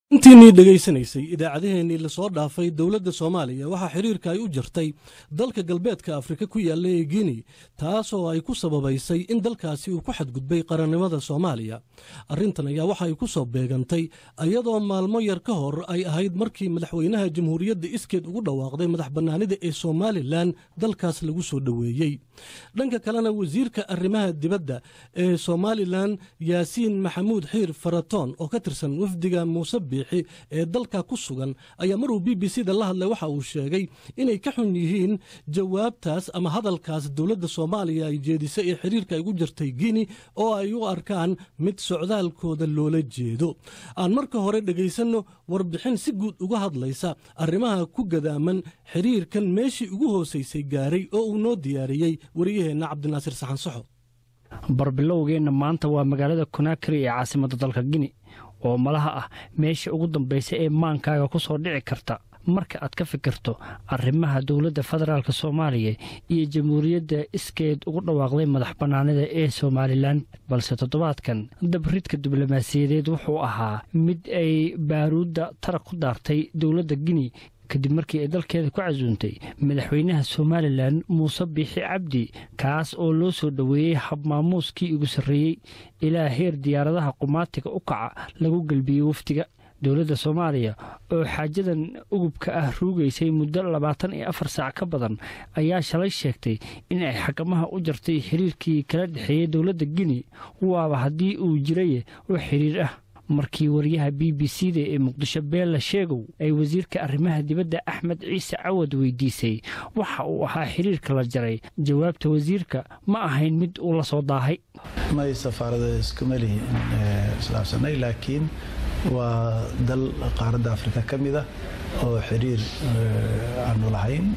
intiinii dhegaysanaysay idaacadaheennii lasoo dhaafay dowladda soomaaliya waxaa xiriirka ay u jirtay dalka galbeedka afrika ku yaalla ee guinea taasoo ay ku sababaysay in dalkaasi uu ku xadgudbay qarannimada soomaaliya arrintan ayaa waxa ay ku soo beegantay iyadoo maalmo yar ka hor ay ahayd markii madaxweynaha jamhuuriyadda iskeed ugu dhawaaqday madax bannaanida ee somalilan dalkaas lagu soo dhoweeyey dhanka kalena wasiirka arrimaha dibadda ee somalilan yaasiin maxamuud xiir faratoon oo ka tirsan wafdiga muuse biixi ee dalka ku sugan ayaa maruu b b c da la hadlay waxa uu sheegay inay ka xun yihiin jawaabtaas ama hadalkaas dowladda soomaaliya ay jeedisay ee xiriirka ay ugu jirtay guinea oo ay u arkaan mid socdaalkooda loola jeedo aan marka hore dhegaysanno warbixin si guud uga hadlaysa arrimaha ku gadaaman xiriirkan meeshii ugu hoosaysay gaaray oo uu noo diyaariyey wariyaheenna cabdinaasir saxansaxo barbilowgeenna maanta waa magaalada konaakari ee caasimadda dalka gini oo malaha ah meesha ugu dambaysa ee maankaaga ku soo dhici karta marka aad ka fikirto arrimaha dowladda federaalk soomaaliya iyo jamhuuriyadda iskeed ugu dhawaaqday madax bannaanida ee somalilan balse toddobaadkan dabridka diblomaasiyadeed wuxuu ahaa mid ay baaruudda tarag ku daartay dowladda gini kadib markii ay dalkeeda ku casuuntay madaxweynaha somalilan muuse biixi cabdi kaas oo loo soo dhoweeyey habmaamuuskii ugu sarreeyey ilaa heer diyaaradaha qumaatiga u kaca lagu gelbiyey wafdiga dowladda soomaaliya oo xaajadan ugubka ah ruugaysay muddo labaatan iyo afar saac ka badan ayaa shalay sheegtay in ay xakamaha u jartay xiriirkii kala dhexeeyey dowladda gini waaba haddii uu jiraye oo xiriir ah markii wariyaha b b c da ee muqdisho beella sheegow ay wasiirka arrimaha dibadda axmed ciise cawad weydiisay waxa uu ahaa xiriirka la jaray jawaabta wasiirka ma ahayn mid uu la soo daahay may safaarada iskuma lihin islaafsanay laakiin waa dal qaaradda afrika ka mid ah oo xiriir aanu lahayn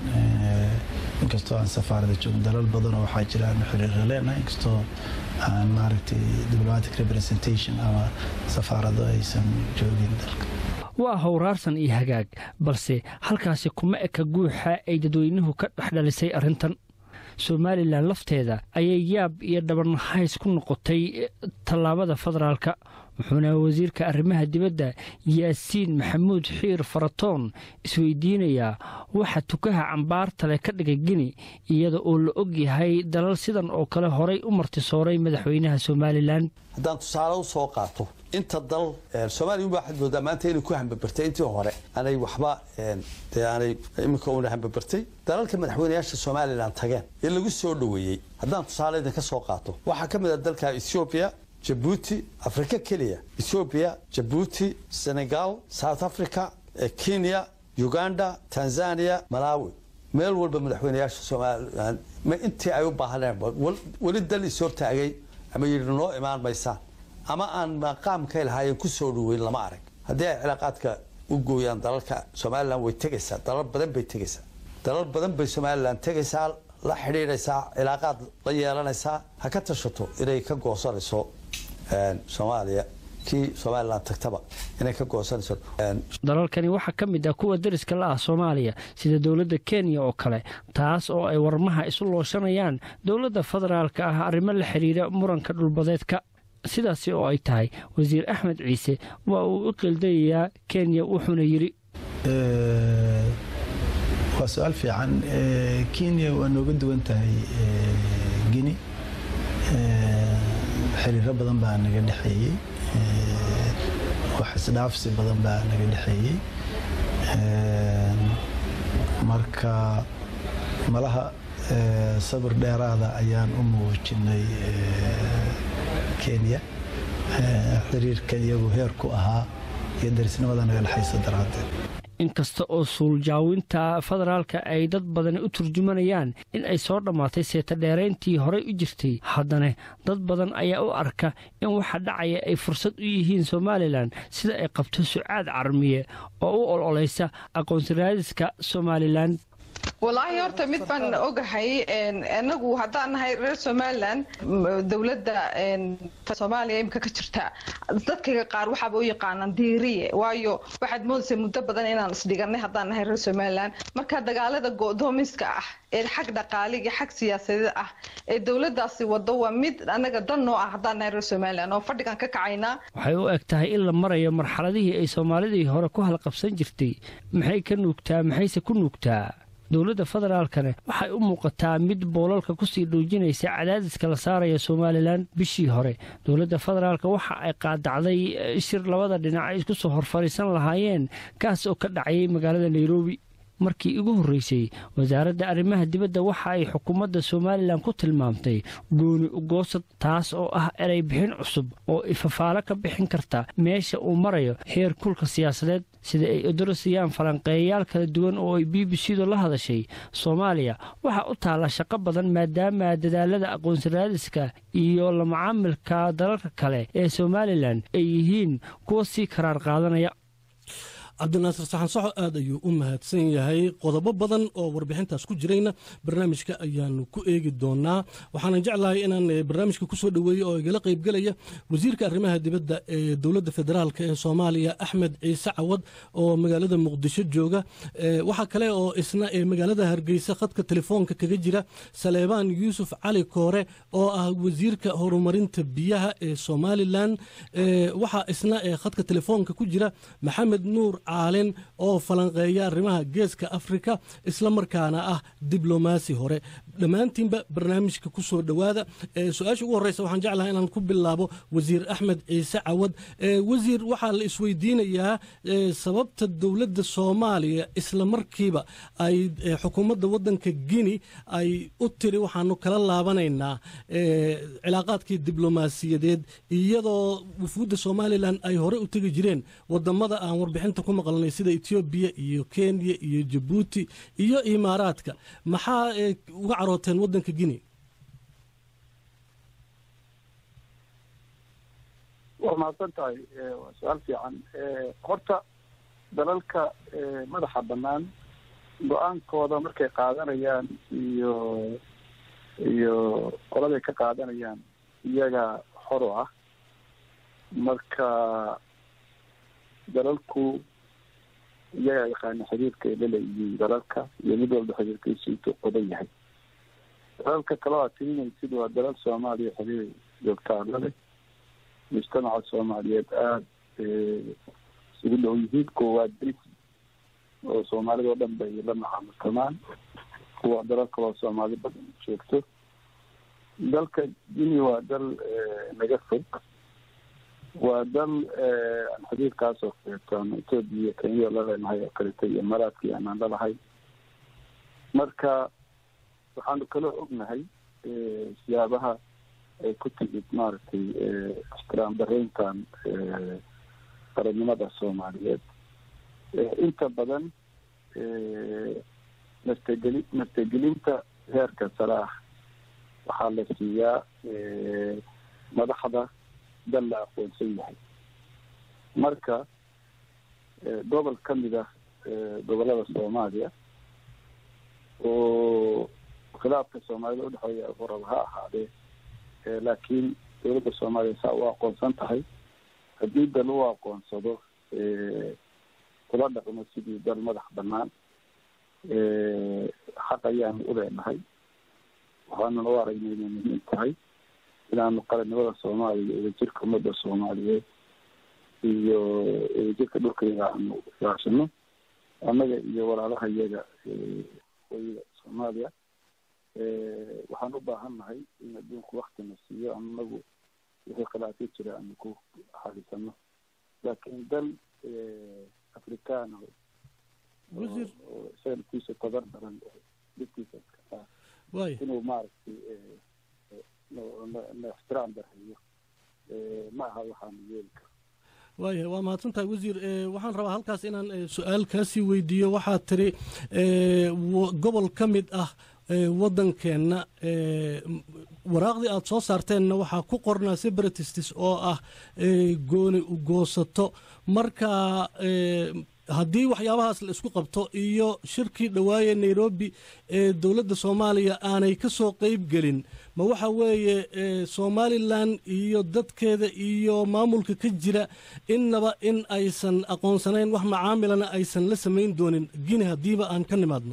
inkastoo aan safaarada joogin dalal badanoo waxaa jira aanu xiriirra leenahay inkastoo aan maaragtay diplomatic representation ama safaarado aysan joogin dalka waa howraarsan iyo hagaag balse halkaasi kuma eka guuxa ay dadweynuhu ka dhexdhalisay arrintan somalilan lafteeda ayay yaab iyo dhabanhays ku noqotay tallaabada federaalka wuxuuna wasiirka arrimaha dibadda yaasiin maxamuud xiir faratoon isweydiinayaa waxa tukaha cambaartale ka dhigay gini iyada oo la og yahay dalal sidan oo kale horay u martisooray madaxweynaha somalilan haddaan tusaale u soo qaato inta dal soomaliya waxaad moodaa maanta inay ku hambabartay intii hore aanay waxba dee aanay iminka una hambabartay dalalka madaxweynayaasha somalilan tageen ee lagu soo dhoweeyey haddaan tusaale idinka soo qaato waxaa ka mid a dalka ethoobiya jabuuti afrika keliya ethoobiya jabuuti senegal south africa kenya uganda tanzania malawi meel walba madaxweynayaasha somalilan intii ay u baahaneen weli dal is hortaagay ama yidhi noo imaan maysaan ama aan maqaamkay lahaayeen ku soo dhoweyn lama arag haddii ay cilaaqaadka u gooyaan dalalka somalilan way tegaysaa dalal badan bay tegaysaa dalal badan bay somalilan tegaysaa la xidhiidhaysaa cilaaqaad la yeelanaysaa ha ka tashato inay ka goosanayso soomaaliya kii somalilan tagtaba inay ka goosanayso dalalkani waxaa ka mid ah kuwa dariska la ah soomaaliya sida dowladda kenya oo kale taas oo ay warmaha isu looshanayaan dowladda federaalka ah arrimo la xidhiira muranka dhulbadeedka sidaasi oo ay tahay wasiir axmed ciise waa uu u qildayayaa kenya wuxuuna yidhi waa su-aal fiican kenya waa nooga duwan tahay gini xiriiro badan baa naga dhexeeyey wax isdhaafsi badan baa naga dhexeeyey marka malaha sabir dheeraada ayaan u muujinay kenya xiriirkan iyagu heer ku ahaa iyo darisnimada naga dhexaysa daraaddeed inkasta oo suuljaawinta federaalka ay dad badani u turjumanayaan in ay soo dhammaatay seetadheerayntii horey u jirtay haddana dad badan ayaa u arka in waxa dhacaya ay fursad u yihiin somalilan sida ay qabto sucaad carmiye oo u ololaysa aqoonsiraadiska somalilan walaahi horta mid baan ogahay anagu haddaan nahay reer somalilan dowladda soomaaliya imika ka jirta dadkayga qaar waxaaba u yaqaanaan diiriye waayo waxaad moodaysa muddo badan inaan isdhiganay haddaan nahay reer somalilan marka dagaalada go'doomiska ah ee xag dhaqaaliga xag siyaasadeed ah ee dowladaasi wado waa mid anaga dan noo ah haddaan nahay reer somalilan oo fadhigan ka kacaynaa waxay u eg tahay in la marayo marxaladihii ay soomaalidii hore ku halqabsan jirtay maxay ka nuugtaa maxayse ku nuugtaa dowladda federaalkane waxay u muuqataa mid boolalka kusii dhuujinaysa cadaadiska la saaraya somalilan bishii hore dowladda federaalk waxa ay qaadacday shir labada dhinac ay isku soo horfariisan lahaayeen kaas oo ka dhacayay magaalada nairobi markii ugu horreysay wasaaradda arrimaha dibadda waxa ay xukuumadda somalilan ku tilmaamtay gooni ugoosad taas oo ah erey bixin cusub oo ifafaalo ka bixin karta meesha uu marayo heer kulka siyaasadeed sida ay odorosayaan falanqeeyayaal kala duwan oo ay b b c du la hadashay soomaaliya waxaa u taalla shaqo badan maadaama dadaalada aqoonsaraadiska iyo la macaamilka dalalka kale ee somalilan ay yihiin kuwa sii karaar qaadanaya cabdinaasir saxan saxo aad ayuu u mahadsan yahay qodobo badan oo warbixintaas ku jirayna barnaamijka ayaanu ku eegi doonaa waxaanan jeclahay inaan barnaamijka kusoo dhoweeyey oo igala qaybgelaya wasiirka arrimaha dibadda ee dowladda federaalk ee soomaaliya axmed ciise cawad oo magaalada muqdisho jooga waxaa kale oo isna magaalada hargeysa khadka telefoonka kaga jira saleebaan yuusuf cali koore oo ah wasiirka horumarinta biyaha ee somalilan waxaa isna khadka telefoonka ku jira maxamed nuur caalin oo falanqeeya arrimaha geeska afrika isla markaana ah diblomaasi hore dhammaantiinba barnaamijka ku soo dhowaada su-aasha ugu horreysa waxaan jeclahay inaan ku bilaabo wasiir axmed ciise cawad wasiir waxaa la isweydiinayaa sababta dowladda soomaaliya isla markiiba ay xukuumadda waddanka guinea ay u tiri waxaanu kala laabanaynaa cilaaqaadkii diblomaasiyadeed iyadoo wufuudda somalilan ay hore u tegi jireen wadamada aan warbixinta ku maqlanay sida etoobiya iyo kenya iyo jabuuti iyo imaaraadka maxaa uga carooteen waddanka guinea waa mahadsan tahay waa su-aal fiican horta dalalka madaxa bannaan go-aankooda markay qaadanayaan iyo iyo qoladay ka qaadanayaan iyaga xor u ah marka dalalku iyagaa yaqaana xiriirka ay laleeyihiin dalalka iyo mid walba xiriirkiisu intuu qodan yahay dalalka kale oo aad tirinaysid waa dalal soomaaliya xiriir joogtaa lale mujtamaca soomaaliyeed aada isugu dhow yihiin kuwa waa daris oo soomaalida oo dhan bay la macaamiltamaan kuwa dalal kaloo soomaali badan joogto dalka guinea waa dal naga fog waa dal aan xiriirkaas oo kaleeto ama etoobiya iyo kenya la leenahay oo kaleeto iyo maraadkii aanaan lalahay marka waxaanu kaloo ognahay siyaabaha ay ku timid maaragtay ixtiraam dareyntan qarannimada soomaaliyeed inta badan martageli martagelinta heerka sare ah waxaa la siiyaa madaxda dal la aqoonsan yahay marka gobol ka mid ah gobolada soomaaliya oo khilaafka soomaalida udhexeeya qorab ha ahaadee laakiin dowladda soomaaliya saa u aqoonsan tahay haddii dal u aqoonsado kula dhaqmo sidii dal madax banaan xaq ayaanu u leenahay waxaanan u aragnay inay muhiim tahay inaanu qarannimada soomaaliya wadajirka ummadda soomaaliyeed iyo wadajirka dhulkayga aanu ilaashano annaga iyo walaalaha iyaga waqooyiga soomaaliya waxaan u baahan nahay in adduunku waktina siiyo anagu wixii khilaafyo jira aanu ku xalisano laakiin dal afrikaan isaga naftiisa tabar daran dhibkiisa inuu maaragtay na ixtiraam dareeyo ma aha waxaanu yeeli karo waaya waa mahadsantahay wasiir waxaan rabaa halkaas inaan su-aal kaasii weydiiyo waxaad tiri gobol ka mid ah waddankeenna waraaqdii aada soo saarteenna waxaa ku qornaa separatistis oo ah gooni u goosato marka haddii waxyaabahaas la isku qabto iyo shirkii dhawaaye nairobi ee dowladda soomaaliya aanay ka soo qeyb gelin ma waxa weeye somalilan iyo dadkeeda iyo maamulka ka jira innaba in aysan aqoonsanayn wax macaamilana aysan la samayn doonin gini haddiiba aan ka nimaadno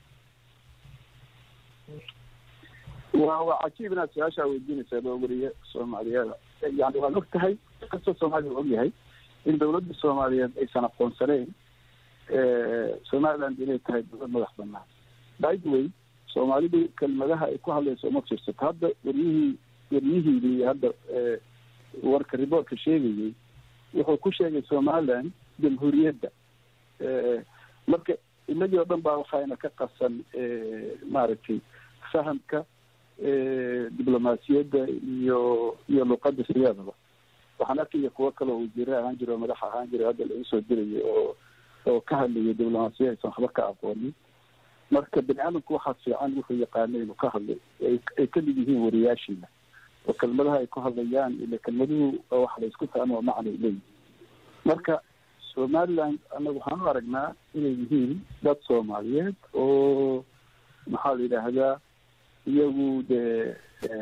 wa waa cajiib inaad su-aashaa weydiinaysaa loo wariye soomaaliyeeda yani waad og tahay kastoo soomaaliya u og yahay in dawladda soomaaliyeed aysan aqoonsanayn somaliland inay tahay dowlad madax banaan by the way soomaalidu kelmadaha ay ku hadlayso uma fiirsato hadda waryihii waryihiidii hadda warka riboortka sheegayey wuxuu ku sheegay somaliland jamhuuriyadda marka inagii oo dhan baa waxayna ka qasan maaragtay fahamka diblomaasiyadda iyo iyo luqadda siyaadaba waxaan arkaya kuwo kale oo wasiire ahaan jira oo madax ahaan jira hadda lagu soo dirayay oo oo ka hadlayay diblomaasiya aysan waxba ka aqoonin marka bani aadamku waxaa fiican wuxuu yaqaana inuu ka hadlay ay kamid yihiin wariyaashiina oo kelmadaha ay ku hadlayaan ila kelmaduhu wax la isku fahmo macnay leeyihin marka somaliland annaga waxaan u aragnaa inay yihiin dad soomaaliyeed oo maxaa la yidhaahdaa iyagu dee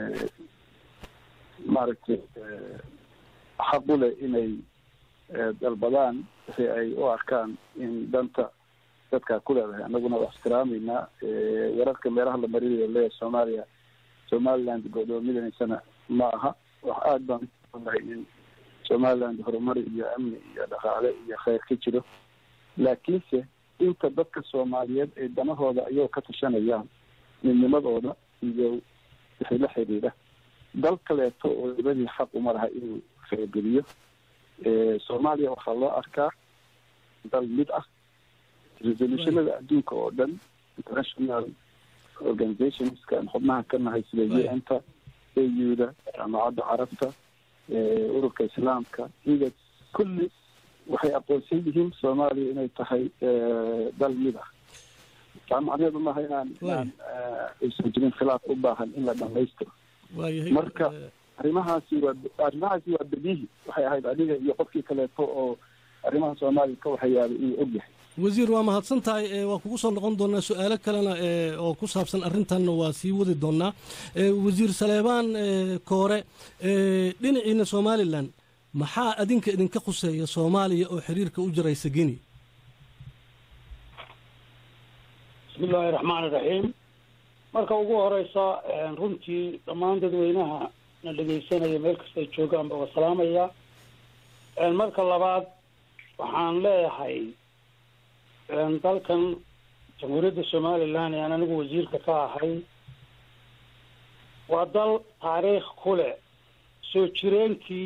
maaragtay xaq u leh inay dalbadaan si ay u arkaan in danta dadkaa ku leedahay annaguna waa ixtiraameynaa wararka meelaha la marinayo leeya soomaaliya somaliland godoomidanaysana ma aha wax aada baan unahay in somaliland horumar iyo amni iyo dhaqaale iyo kheyr ka jiro laakiinse inta dadka soomaaliyeed ay danahooda ayagoo ka tashanayaan midnimadooda iyo wixii la xidhiidha dal kaleeto oo dibadii xaq uma laha inuu farageliyo soomaaliya waxaa loo arkaa dal mid ah resolutionada adduunka oo dhan international organizationska xubnaha ka nahay sida u n ta au-da jaamacadda carabta ururka islaamka iga kulli waxay aqoonsan yihiin soomaaliya inay tahay dal mid ah taa macneheedu maaha inaan inaan aysan jirin khilaaf u baahan in la dhamaystiro marka arrimahaasi waa arrimahaasi waa bedihi waxay ahayd adiga iyo qofkii kaleeto oo arrimaha soomaaliya ka waxyaabay inuu og yahay wasiir waa mahadsan tahay waa kugu soo noqon doonaa su-aalo kalena oo ku saabsan arrintanna waa sii wadi doonaa wasiir saleebaan koore dhinaciina somalilan maxaa adinka idinka khuseeya soomaaliya oo xiriirka u jiraysa geni bismi illaahi raxmaan iraxiim marka ugu horeysa runtii dhammaan dadweynaha na dhegeysanaya meel kastay joogaanba waa salaamaya marka labaad waxaan leeyahay dalkan jamhuuriyadda somalilan ee aan anigu wasiirka ka ahay waa dal taariikh ku leh soo jireenkii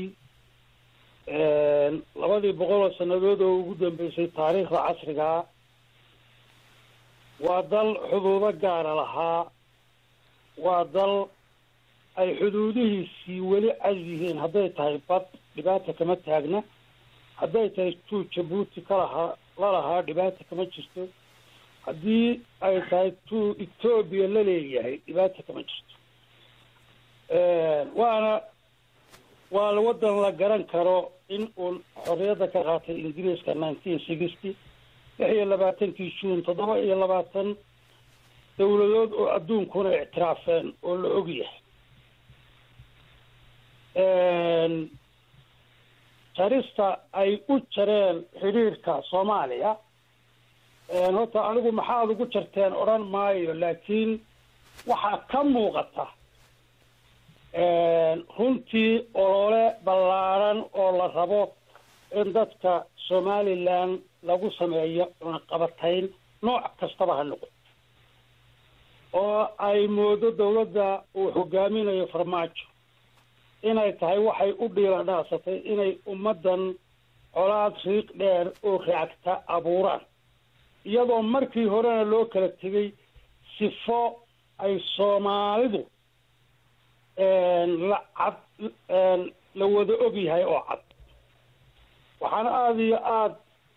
labadii boqol oo sannadood oo ugu dambeysay taariikhda casrigaa waa dal xuduudo gaara lahaa waa dal ay xuduudihiisii weli cas yihiin hadday tahay bad dhibaata kama taagna hadday tahay tuu jabuuti kalahaa lalahaa dhibaata kama jirto haddii ay tahay tuu etoobiya la leeyahay dhibaata kama jirto waana waa waddan la garan karo in uu xorriyadda ka qaatay ingiriiska nineteen sixty lix iyo labaatankii juun toddoba iyo labaatan dowladood oo adduunkuna ictiraafeen oo la og yahay jarista ay u jareen xidhiirka soomaaliya horta anigu maxaad ugu jarteen odhan maayo laakiin waxaa ka muuqata runtii olole ballaaran oo la rabo in dadka somalilan lagu sameeyo cunaqabatayn nooc kastaba ha noqo oo ay moodo dawladda uu hogaaminayo farmaajo inay tahay waxay u dhiila dhaasatay inay ummaddan colaad riiq dheer oo raagta abuuraan iyadoo markii horena loo kala tegay sifo ay soomaalidu la cad la wada og yahay oo cad waxaana aada iyo aada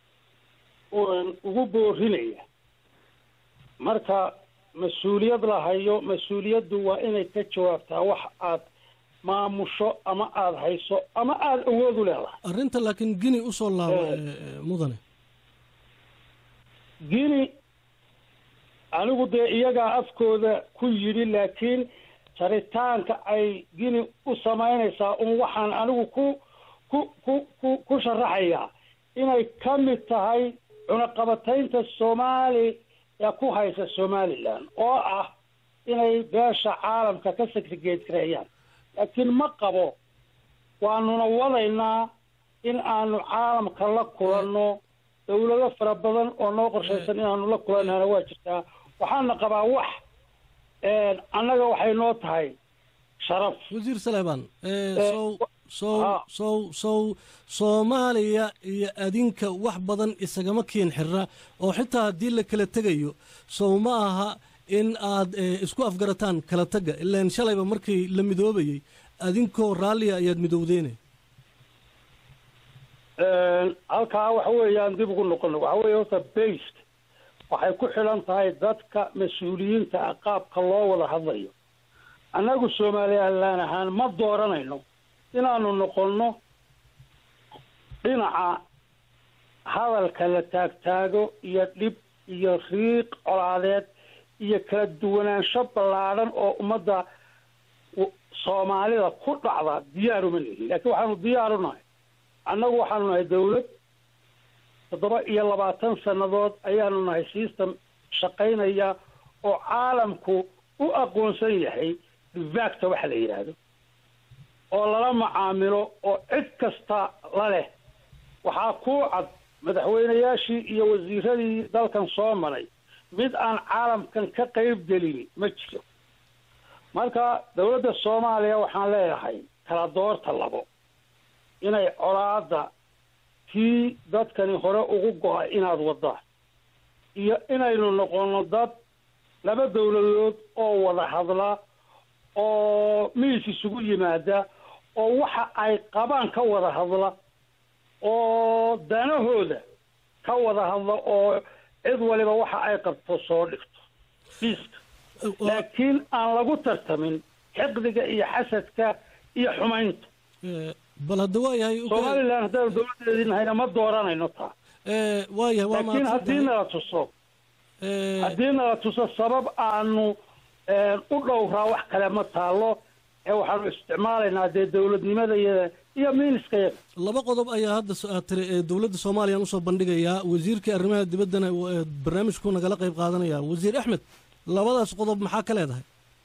ugu boorinaya marka mas-uuliyad la hayo mas-uuliyaddu waa inay ka jawaabtaa wax aad maamusho ama aada hayso ama aada awood u leedahay arrinta laakiin gini usoo laabo mudane guinea anigu dee iyagaa afkooda ku yidhi laakiin jaritaanka ay guinea u samaynaysaa un waxaan anigu ku ku ku ku ku sharaxayaa inay ka mid tahay cunaqabataynta soomaali ee ku haysa somalilan oo ah inay beesha caalamka ka segregeed gareeyaan laakiin ma qabo waanuna wadaynaa in aanu caalamka la kulanno dawlado fara badan oo noo qorshaysan inaanu la kulannana waa jirtaa waxaana qabaa wax annaga waxay noo tahay sharaf wasiir saleebaan sow sow sow sow soomaaliya iyo adinka wax badan isagama kiin xirra oo xitaa haddii la kala tegayo sow ma aha in aad isku afgarataan kala tagga ilaan shalayba markii la midoobayey adinkoo raalliya ayaad midowdeene halkaa waxa weeyaan dib ugu noqono waxa weeye horta based waxay ku xidhan tahay dadka mas-uuliyiinta ah qaabka loo wada hadlayo annagu somalilan ahaan ma dooranayno inaanu noqonno dhinaca hadalka la taagtaago iyo dhib iyo riiq colaadeed iyo kala duwanaansho ballaadhan oo ummadda soomaalida ku dhacda diyaaruma lihin laakiin waxaanu diyaaru nahay annagu waxaanu nahay dawlad toddoba iyo labaatan sannadood ayaanu nahay system shaqaynaya oo caalamku u aqoonsan yahay divacta waxa la yidhaahdo oo lala macaamilo oo cid kasta la leh waxaa kuu cad madaxweynayaashii iyo wasiiradii dalkan soo maray mid aan caalamkan ka qayb gelin ma jiro marka dawladda soomaaliya waxaan leeyahay kala doorta labo inay colaada kii dadkani hore ugu go-a inaad wadaan iyo inaynu noqono dad laba dawladood oo wada hadla oo miis isugu yimaada oo waxa ay qabaan ka wada hadla oo danahooda ka wada hadla oo cid waliba waxa ay qabto soo dhigto miiska laakiin aan lagu tartamin xiqdiga iyo xasadka iyo xumaynta bal hadda waa yahay somalilan haddaanu dawladeedii nahayna ma dooranayno taa waa yahay waa laakiin haddii nala tuso haddii nala tuso sabab aanu u dhowraa wax kale ma taalo ee waxaanu isticmaalaynaa dee dawladnimada iyo iyo miiniskayaga laba qodob ayaa hadda aad tiri ee dowladda soomaaliyaan usoo bandhigayaa wasiirkii arrimaha dibaddana barnaamijku nagala qayb qaadanaya wasiir axmed labadaas qodob maxaa ka leedahay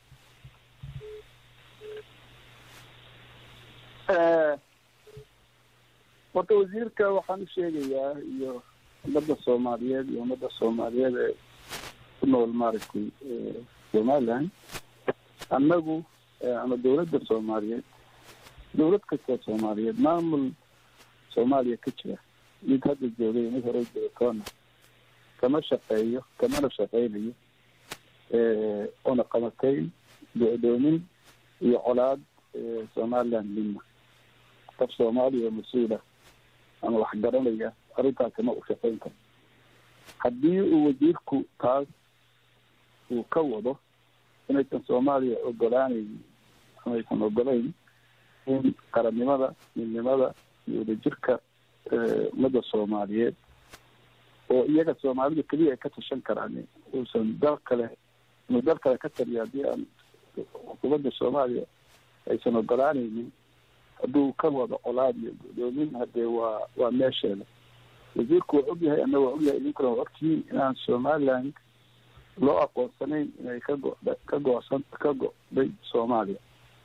horta wasiirka waxaan u sheegayaa iyo ummadda soomaaliyeed iyo ummadda soomaaliyeed ee ku nool maaragtay somaliland annagu ama dawladda soomaaliyeed dawlad kastoo soomaaliyeed maamul soomaaliya ka jira mid hadda joogay mid hore joogatoona kama shaqeeyo kamana shaqeynayo oona qabatayn go-doomin iyo colaad somaliland midna qof soomaaliya oo mas-uula ama wax garanaya arrintaasina u shaqeyn karo haddii uu wasiirku taas uu ka wado inaysan soomaaliya ogolaanayn ama aysan ogolayn in qarannimada midnimada iyo wadajirka ummadda soomaaliyeed oo iyaga soomaalida keliya ay ka tashan karaan uusan dal kale inuu dal kale ka taliya haddii aan xukuumadda soomaaliya aysan ogolaanaynin hadduu ka wado colaad iyo gudoomin hadee waa waa meesheeda wasiirku waa ogyahay ana waa ogyahay idinkuna waa ogtihiin inaan somaliland loo aqoonsanayn inay ka go- ka goosan ka go'day soomaaliya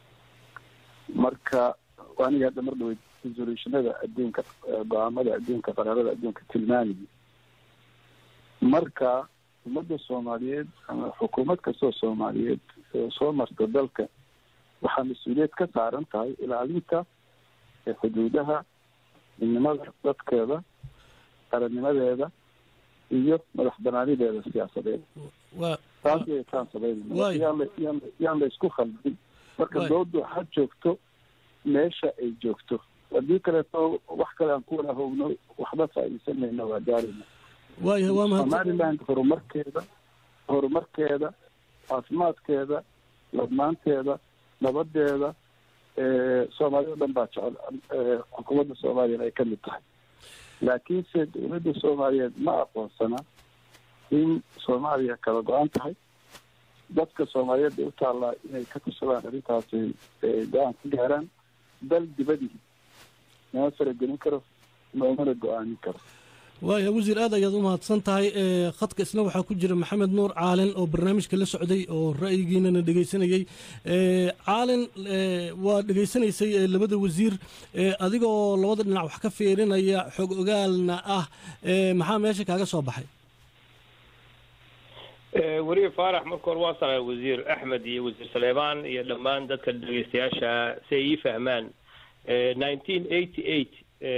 marka aniga hadda mar dhaweyd resolutionada adduunka go-aamada adduunka qaraarada adduunka tilmaamaya marka ummadda soomaaliyeed ama xukuumad kastoo soomaaliyeed oo soo marta dalka waxaa mas-uuliyad ka saaran tahay ilaalinta xuduudaha midnimada dadkeeda qarannimadeeda iyo madax banaanideeda siyaasadeed taas way kaan sameynayna yaan yaan la isku khaldin marka doodu ha joogto meesha ay joogto haddii kaleeto wax kale aan ku wada howno waxba faa'iidaysanayna waa gaarayna waayahay waa mahad somaliland horumarkeeda horumarkeeda caafimaadkeeda ladnaanteeda nabadeeda soomaalida o dhan baa jecel xukuumadda soomaaliyana ay ka mid tahay laakiinse dowladda soomaaliyeed ma aqoonsana in soomaaliya kala go-an tahay dadka soomaaliyeed bay u taallaa inay ka tusadaan arrintaasi go-aan ka gaaraan dal dibadii nama faragelin karo noomana go-aanin karo waaya wasiir aad ayaad u mahadsan tahay khadka isna waxaa ku jira maxamed nuur caalin oo barnaamijka la socday oo ra'yigiinana dhegaysanayey caalin waa dhegaysanaysay labada wasiir adigoo labada dhinac wax ka fiirinaya xog ogaalna ah maxaa meesha kaaga soo baxay weriye faarax marka hore waa salaay wasiir axmed iyo wasiir saleebaan iyo dhammaan dadka dhegaystayaasha si ay ii fahmaan nineteen eighty eight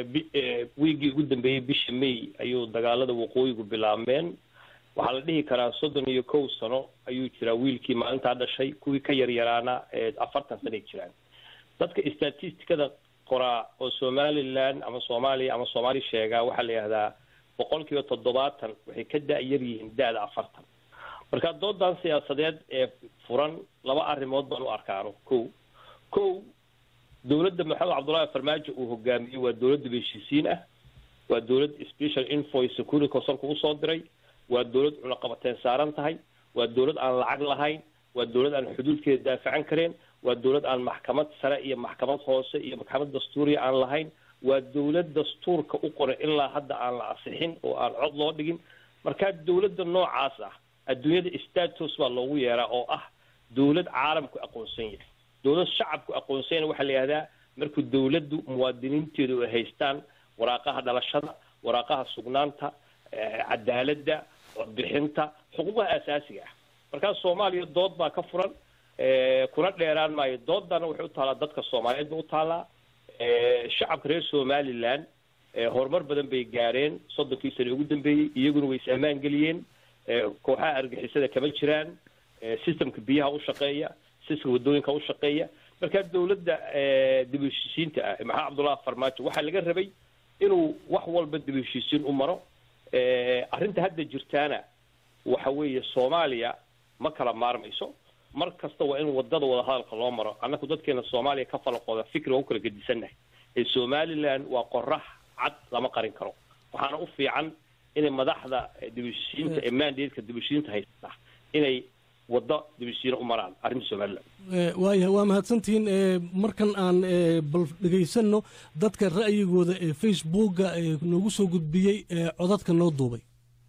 wiigii ugu dambeeyey bisha may ayuu dagaalada waqooyigu bilaabmeen waxaa la dhihi karaa soddon iyo kow sano ayuu jiraa wiilkii maalintaa dhashay kuwii ka yaryaraana afartan sanay jiraan dadka statisticada qoraa oo somaliland ama soomaaliya ama soomaali sheegaa waxaa la yihahdaa boqol kiiba toddobaatan waxay ka da-yar yihiin da-da afartan marka doodan siyaasadeed ee furan laba arrimood baan u arkaano ko ko dowladda maxamed cabdullaahi farmaajo uu hogaamiyey waa dowladda heshiisiin ah waa dowlad special invoice security consulka usoo diray waa dowlad cunaqabateen saaran tahay waa dowlad aan lacag lahayn waa dowlad aan xuduudkeeda daafacan kareen waa dowlad aan maxkamad sare iyo maxkamad hoose iyo maxkamad dastuuriya aan lahayn waa dowlad dastuurka u qoray ilaa hadda aan la asixin oo aan cod loo dhigin markaa dowladda noocaas ah adduunyada status baa loogu yeeraa oo ah dowlad caalamku aqoonsan yahay dowlad shacabku aqoonsanyana waxaa la yihahdaa markuu dowladdu muwaadiniinteedu ay haystaan waraaqaha dhalashada waraaqaha sugnaanta cadaaladda codbixinta xuquuqaha asaasiga ah markaa soomaaliya dood baa ka furan kuna dheeraan maayo doodana waxay u taallaa dadka soomaaliyeed ba u taallaa shacabka reer somaliland horumar badan bay gaareen soddonkii sane ugu dambeeyey iyaguna way is ammaan geliyeen kooxaha argixisada kama jiraan systemka biyaha u shaqeeya systemka waddooyinka u shaqeeya markaa dowladda dib heshiisiinta ah maxaa cabdullahi farmaajo waxaa laga rabay inuu wax walba dib heshiisiin u maro arrinta hadda jirtaana waxa weeye soomaaliya ma kala maarmayso mar kasta waa in wadada wadahadalka loo maro annaku dadkeena soomaaliya ka falaqooda fikri waa u kala gedisannahay ee somaliland waa qorax cad lama qarin karo waxaana u fiican inay madaxda dibheshiisiinta ee mandatka dibheshiisiinta haysta inay waddo dibheshiisiina u maraan arrinta somaliland waayahay waa mahadsantihiin markan aan bal dhegaysanno dadka ra'yigooda ee facebooka noogu soo gudbiyey ee codadka noo duubay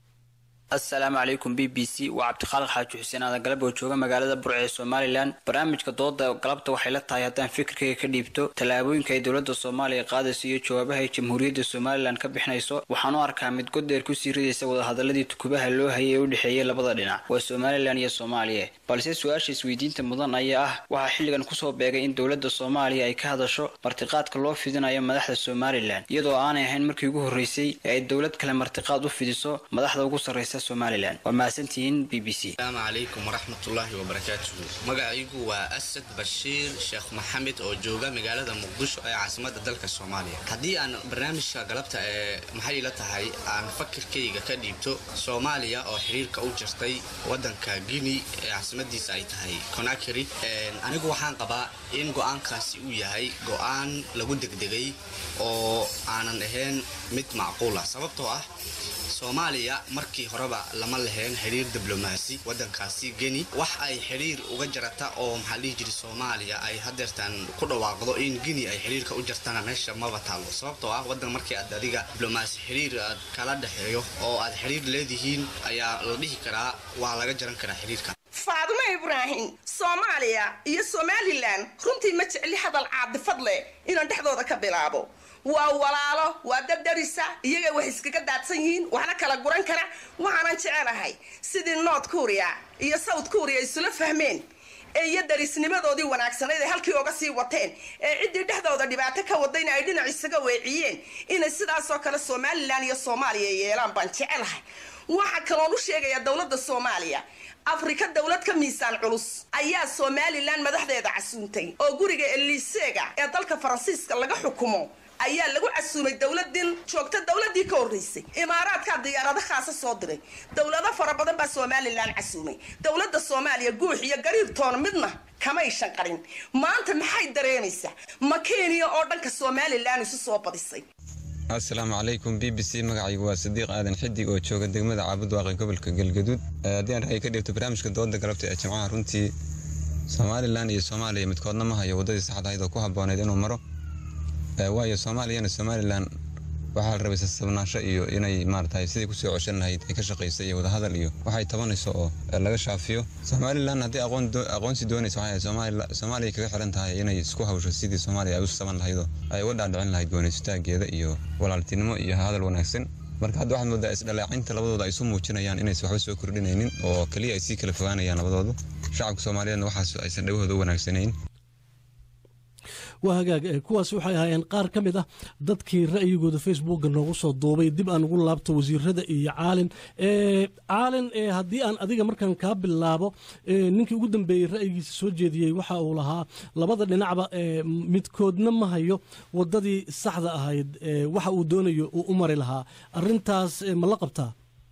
assalaamu calaykum b b c waa cabdikhaalid xaaji xuseen aadan galab oo jooga magaalada burca ee somalilan barnaamijka dooda galabta waxay la tahay haddaan fikirkayga ka dhiibto tallaabooyinka ay dowladda soomaaliya qaadayso iyo jawaabaha ay jamhuuriyadda somalilan ka bixinayso waxaan u arkaa mid godeer kusii ridaysa wadahadaladii tukubaha loo hayay ee u dhexeeyay labada dhinac waa somalilan iyo soomaaliya balse su-aasha isweydiinta mudan ayaa ah waxaa xilligan kusoo beegay in dowladda soomaaliya ay ka hadasho martiqaadka loo fidinayo madaxda somalilan iyadoo aanay ahayn markii ugu horreysay ee ay dowlad kale martiqaad u fidiso madaxda ugu sarreysa somalilan waa mahadsantihiin b b c asalaamu calaykum waraxmatullaahi wabarakaatuhu magacaygu waa asad bashiir sheekh maxamed oo jooga magaalada muqdisho ee caasimada dalka soomaaliya haddii aan barnaamijka galabta ee maxay ila tahay aan fakirkayga ka dhiibto soomaaliya oo xiriirka u jirtay wadanka guinea ee caasimadiisa ay tahay conakry anigu waxaan qabaa in go-aankaasi uu yahay go-aan lagu degdegay oo aanan ahayn mid macquul ah sababtoo ah soomaaliya markii horeba lama lahayn xiriir diblomaasi wadankaasi geni wax ay xiriir uga jarata oo maxaa dhihi jiri soomaaliya ay hadeertaan ku dhawaaqdo in geni ay xiriirka u jartana meesha maba taalo sababtoo ah wadan markii aad adiga diblomaasi xiriir aad kala dhexeeyo oo aad xiriir leedihiin ayaa la dhihi karaa waa laga jaran karaa xiriirka faadumo ibraahim soomaaliya iyo somalilan runtii ma jecli hadal caadifad leh inaan dhexdooda ka bilaabo waa walaalo waa daddarisa iyaga wax iskaga daadsan yihiin waxna kala guran kara waxaanan jecelahay sidii north korea iyo south korea isula fahmeen ee iyo darisnimadoodii wanaagsanayd ay halkii oga sii wateen ee ciddii dhexdooda dhibaato ka wadayna ay dhinac isaga weeciyeen inay sidaasoo kale somalilan iyo soomaaliya yeelaan baan jecelahay waxaa kaloon u sheegayaa dowladda soomaaliya afrika dowlad ka miisaan culus ayaa somalilan madaxdeeda casuuntay oo guriga eliseega ee dalka faransiiska laga xukumo ayaa lagu casuumay dowladin joogta dowladii ka horreysay imaaraadkaa diyaarado khaasa soo diray dowlado fara badan baa somalilan casuumay dowladda soomaaliya guux iyo gariirtoona midna kamay shanqarin maanta maxay dareemaysaa ma kenya oo dhanka somalilan isu soo badisay asalaamu calaykum b b c magacaygu waa sadiiq aadan xidig oo jooga degmada caabudwaaqe gobolka galgaduud haddii aan ra'yi ka dhigto barnaamijka dooda galabta ee jimcaha runtii somalilan iyo soomaaliya midkoodna ma hayo waddadii saxda ahayd oo ku habbooneyd inuu maro waayo soomaaliyana somalilan waxaa la rabay sasabnaasho iyo inay maaragtay sidii kusoo coshan lahayd ay ka shaqaysay iyo wadahadal iyo waxay tabanayso oo laga shaafiyo somalilan haddii aqoonsi doonaysa waxay soomaaliya kaga xiran tahay inay isku hawsho sidii soomaaliya ay u saban lahaydoo ay uga dhaadhicin lahayd gooniystaageeda iyo walaaltinimo iyo hadal wanaagsan marka hadda waxaad moodaa isdhalaacinta labadooda ay isu muujinayaan inaysan waxba soo kordhinaynin oo keliya ay sii kala fogaanayaan labadoodu shacabka soomaaliyeedna waxaas aysan dhawahooda u wanaagsanayn waa hagaag kuwaasi waxay ahaayeen qaar ka mid ah dadkii ra'yigooda facebookga noogu soo duubay dib aan ugu laabto wasiirada iyo caalin caalin haddii aan adiga markaan kaa bilaabo ninkii ugu dambeeyey ra'yigiisa soo jeediyey waxa uu lahaa labada dhinacba midkoodna ma hayo waddadii saxda ahayd waxa uu doonayo uu u mari lahaa arintaas ma la qabtaa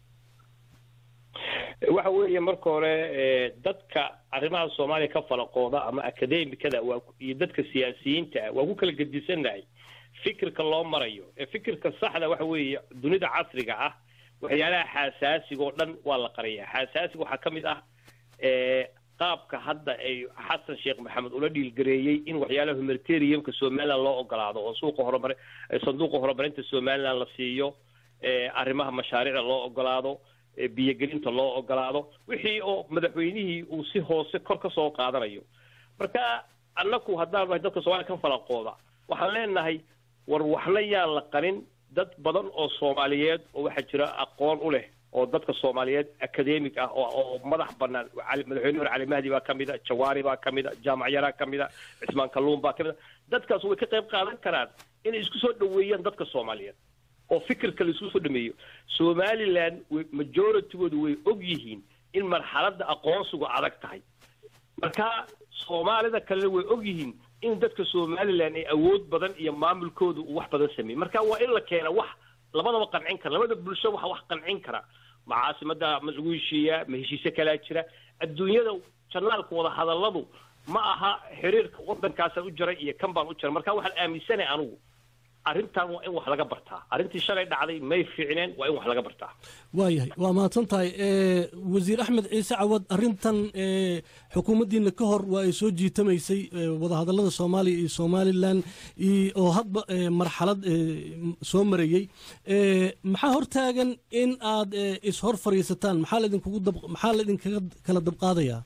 waxa weeye marka hore dadka arrimaha soomaaliya ka falaqooda ama akademikada waa iyo dadka siyaasiyiinta ah waa ku kala gedisannahay fikirka loo marayo ee fikirka saxda waxa weeye dunida casriga ah waxyaalaha xasaasiga oo dhan waa la qariyaa xasaasiga waxaa ka mid ah qaabka hadda ay xasan sheekh maxamed ula dhiilgareeyey in waxyaalaha humanitariumka somaliland loo ogolaado oo suuqa horumar sanduuqa horumarinta somaliland la siiyo arrimaha mashaariicda loo ogolaado biyogelinta loo ogolaado wixii oo madaxweynihii uu si hoose kor ka soo qaadanayo marka annaku haddaan nahay dadka soomaaliya ka falaqooda waxaan leenahay war waxna yaan la qarin dad badan oo soomaaliyeed oo waxaa jira aqoon u leh oo dadka soomaaliyeed academic ah oo madax banaan madaxweyne hore cali mahdi baa ka mid a jawaari baa ka mid a jaamac yaraa ka mid a cismaan kalluun baa ka mid a dadkaas way ka qayb qaadan karaan inay isku soo dhaweeyaan dadka soomaaliyeed oo fikirka la isku soo dhameeyo somaliland majoritygoodu way og yihiin in marxaladda aqoonsigu adag tahay marka soomaalida kalena way og yihiin in dadka somaliland ay awood badan iyo maamulkooda uu wax badan sameeyey marka waa in la keena wax labadaba qancin kara labada bulsho waxa wax qancin kara ma caasimada ma lagu heshiiyaa ma heshiise kalaa jira adduunyada janaalka wada hadalladu ma aha xiriirka waddankaasaan u jira iyo kan baan u jira marka waxaan aaminsanay anugu arrintan waa in wax laga bartaa arrintii shalay dhacday may fiicneen waa in wax laga bartaa waayahay waa mahadsan tahay wasiir axmed ciise cawad arrintan xukuumaddiina ka hor waa ay soo jiitamaysay wadahadallada soomaaliya iyo somalilan oo hadba marxalad soo marayey maxaa hortaagan in aad ishor fadhiisataan maxaa laidinkugu dab maxaa laidinkaga kala dabqaadayaa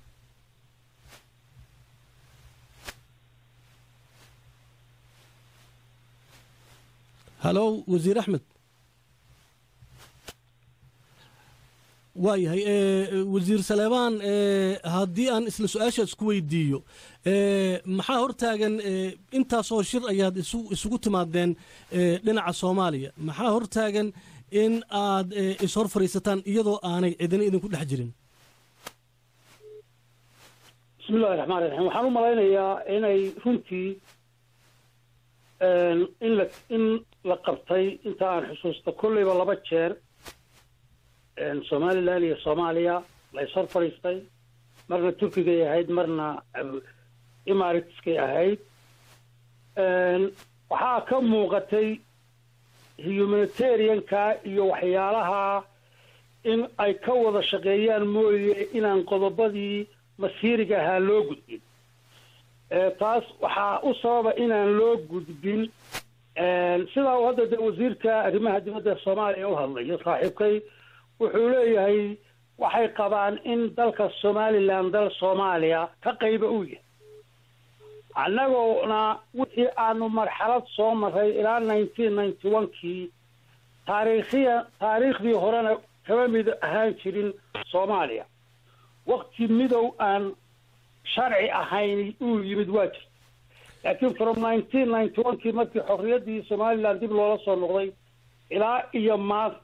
halow wasiir axmed waayahay wasiir saleebaan haddii aan isla su-aashaas ku weydiiyo maxaa hortaagan intaasoo shir ayaad isugu timaadeen dhinaca soomaaliya maxaa hortaagan in aad ishor fadhiisataan iyadoo aanay cidina idinku dhex jirin bismillahi raxmaan raxiim waxaan u malaynayaa inay runtii in la in la qabtay inta aan xusuusta kolleyba laba jeer somalilan iyo soomaaliya la ishor fadhiistay marna turkigay ahayd marna imaritskay ahayd waxaa ka muuqatay humanitarianka iyo waxyaalaha in ay ka wada shaqeeyaan mooye inaan qodobadii masiiriga ahaa loo gudbin taas waxaa u sababa inaan loo gudbin sidaa uu hadda de wasiirka arrimaha dibadda soomaaliya u hadlayo saaxiibkay wuxuu leeyahay waxay qabaan in dalka somalilan dal soomaaliya ka qayba uu yahay annagoona wixii aanu marxalad soo maray ilaa nineteen ninety one kii taariikhiya taariikhdii horena kama mid ahaan jirin soomaaliya wakti midow aan sharci ahayn uu yimid waa jirta laakiin from nineteen ninety one kii markii xorriyaddii somaliland dib loola soo noqday ilaa iyo maanta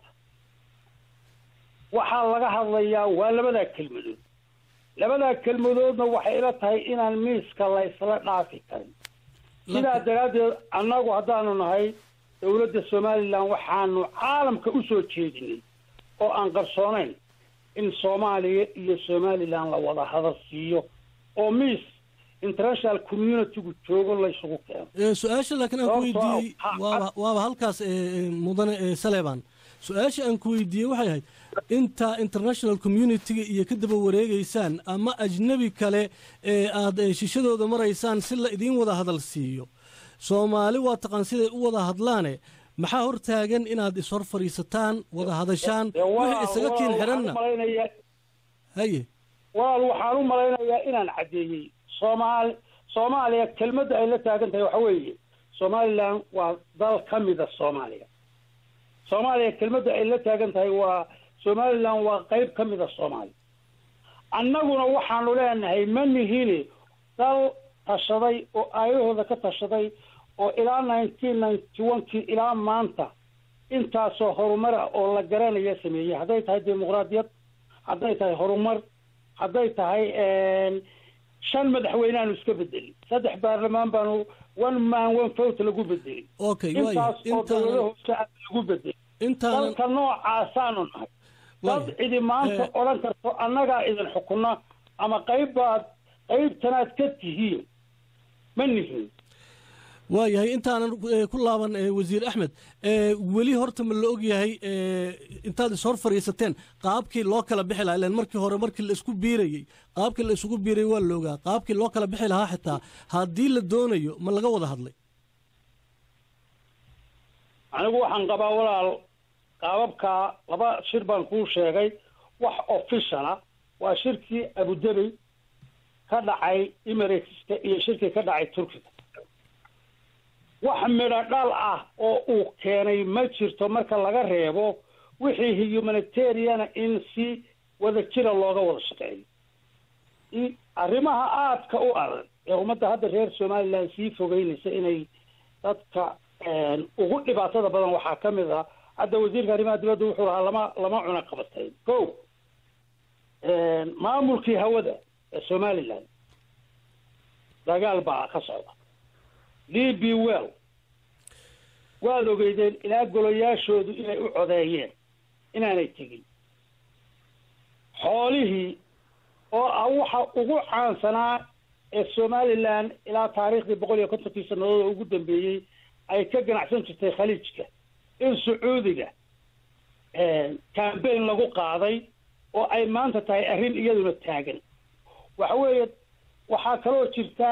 waxaa laga hadlayaa waa labadaa kelmadood labadaa kelmadoodna waxay ila tahay inaan miiska la isla dhaafi karin sidaa daraaddeed annagu haddaanu nahay dowladda somalilan waxaanu caalamka u soo jeedinay oo aan qarsoonayn in soomaaliya iyo somalilan la wada hadal siiyo oo miis international communitygu joogo laysugu keeno Ee, su-aasha laakiin aan ku Sababtoo ah, weydiiyey ha- waaba waaba halkaas ee, ee, mudane ee, saleebaan su-aasha aan ku weydiiyey waxay ahayd inta international communitiga iyo ka daba wareegeysaan ama ajnebi kale ee aad ee, shishadooda maraysaan si la idiin wada hadal siiyo soomaali waa taqaan siday u wada hadlaane maxaa hor taagan inaad ishor fadhiisataan wada hadashaan Dee waa- wixii isaga waa- kiin waxaan xiranna u malaynayaa- haye walaal waxaan u malaynayaa inaan caddeeyey soomaali soomaaliya kelmadda ay la taagan tahay waxa weeye somalilan waa dal ka mida soomaaliya soomaaliya kelmadda ay la taagan tahay waa somalilan waa qayb ka mida soomaaliya annaguna waxaanu leenahay ma nihini dal tashaday oo aayahooda ka tashaday oo ilaa nineteen ninety one kii ilaa maanta intaasoo horumar ah oo la garanaya sameeyey hadday tahay dimuqraadiyad hadday tahay horumar hadday tahay shan madaxweyneaanu iska bedelin saddex baarlamaan baanu one man one vote lagu bedelin okay waaya intaas oo intaanan dowlada hoose aan lagu bedelin intaanan dalka noocaasaanu nahay dad waaya cidi maanta Eh. odhan karto annagaa idin xukuna ama qayb baad qaybtanaad ka tihiin ma nihin waayahay intaanan eh, ku laaban eh, wasiir axmed eh, weli horta ma la ogyahay eh, intaad ishor fadhiisateen qaabkii loo kala bixi lahaa ilan markii hore markii la isku biirayey qaabkii la isugu biirayey waa la ogaa qaabkii loo kala bixi lahaa xitaa haddii la doonayo ma laga wada hadlay anigu waxaan qabaa walaal qaababkaa laba shir baan kuu sheegay wax officiala waa shirkii abudabi ka dhacay emirateska iyo shirkii ka dhacay turkiga wax midho dhal ah oo uu keenay ma jirto marka laga reebo wixii humanitariana in si wada jira looga wada shaqeeyo i- arrimaha aadka u adag ee ummadda hadda reer somaliland sii fogeynaysa inay dadka ugu dhibaatada badan waxaa ka mid ah hadda wasiirka arrimaha dibadda wuxuu lahaa lama lama cuna qabatay ko maamulkii hawada ee somaliland dagaal baa ka socda d b well waad ogeydeen ilaa golayaashoodu inay u codeeyeen inaanay tegin xoolihii oo ah waxa ugu caansanaa ee somaliland ilaa taariikhdii boqol iyo kontonkii sannadood oo ugu dambeeyey ay ka ganacsan jirtay khaliijka in sacuudiga cambaign lagu qaaday oo ay maanta tahay arrin iyaduna taagan waxa weeye waxaa kaloo jirta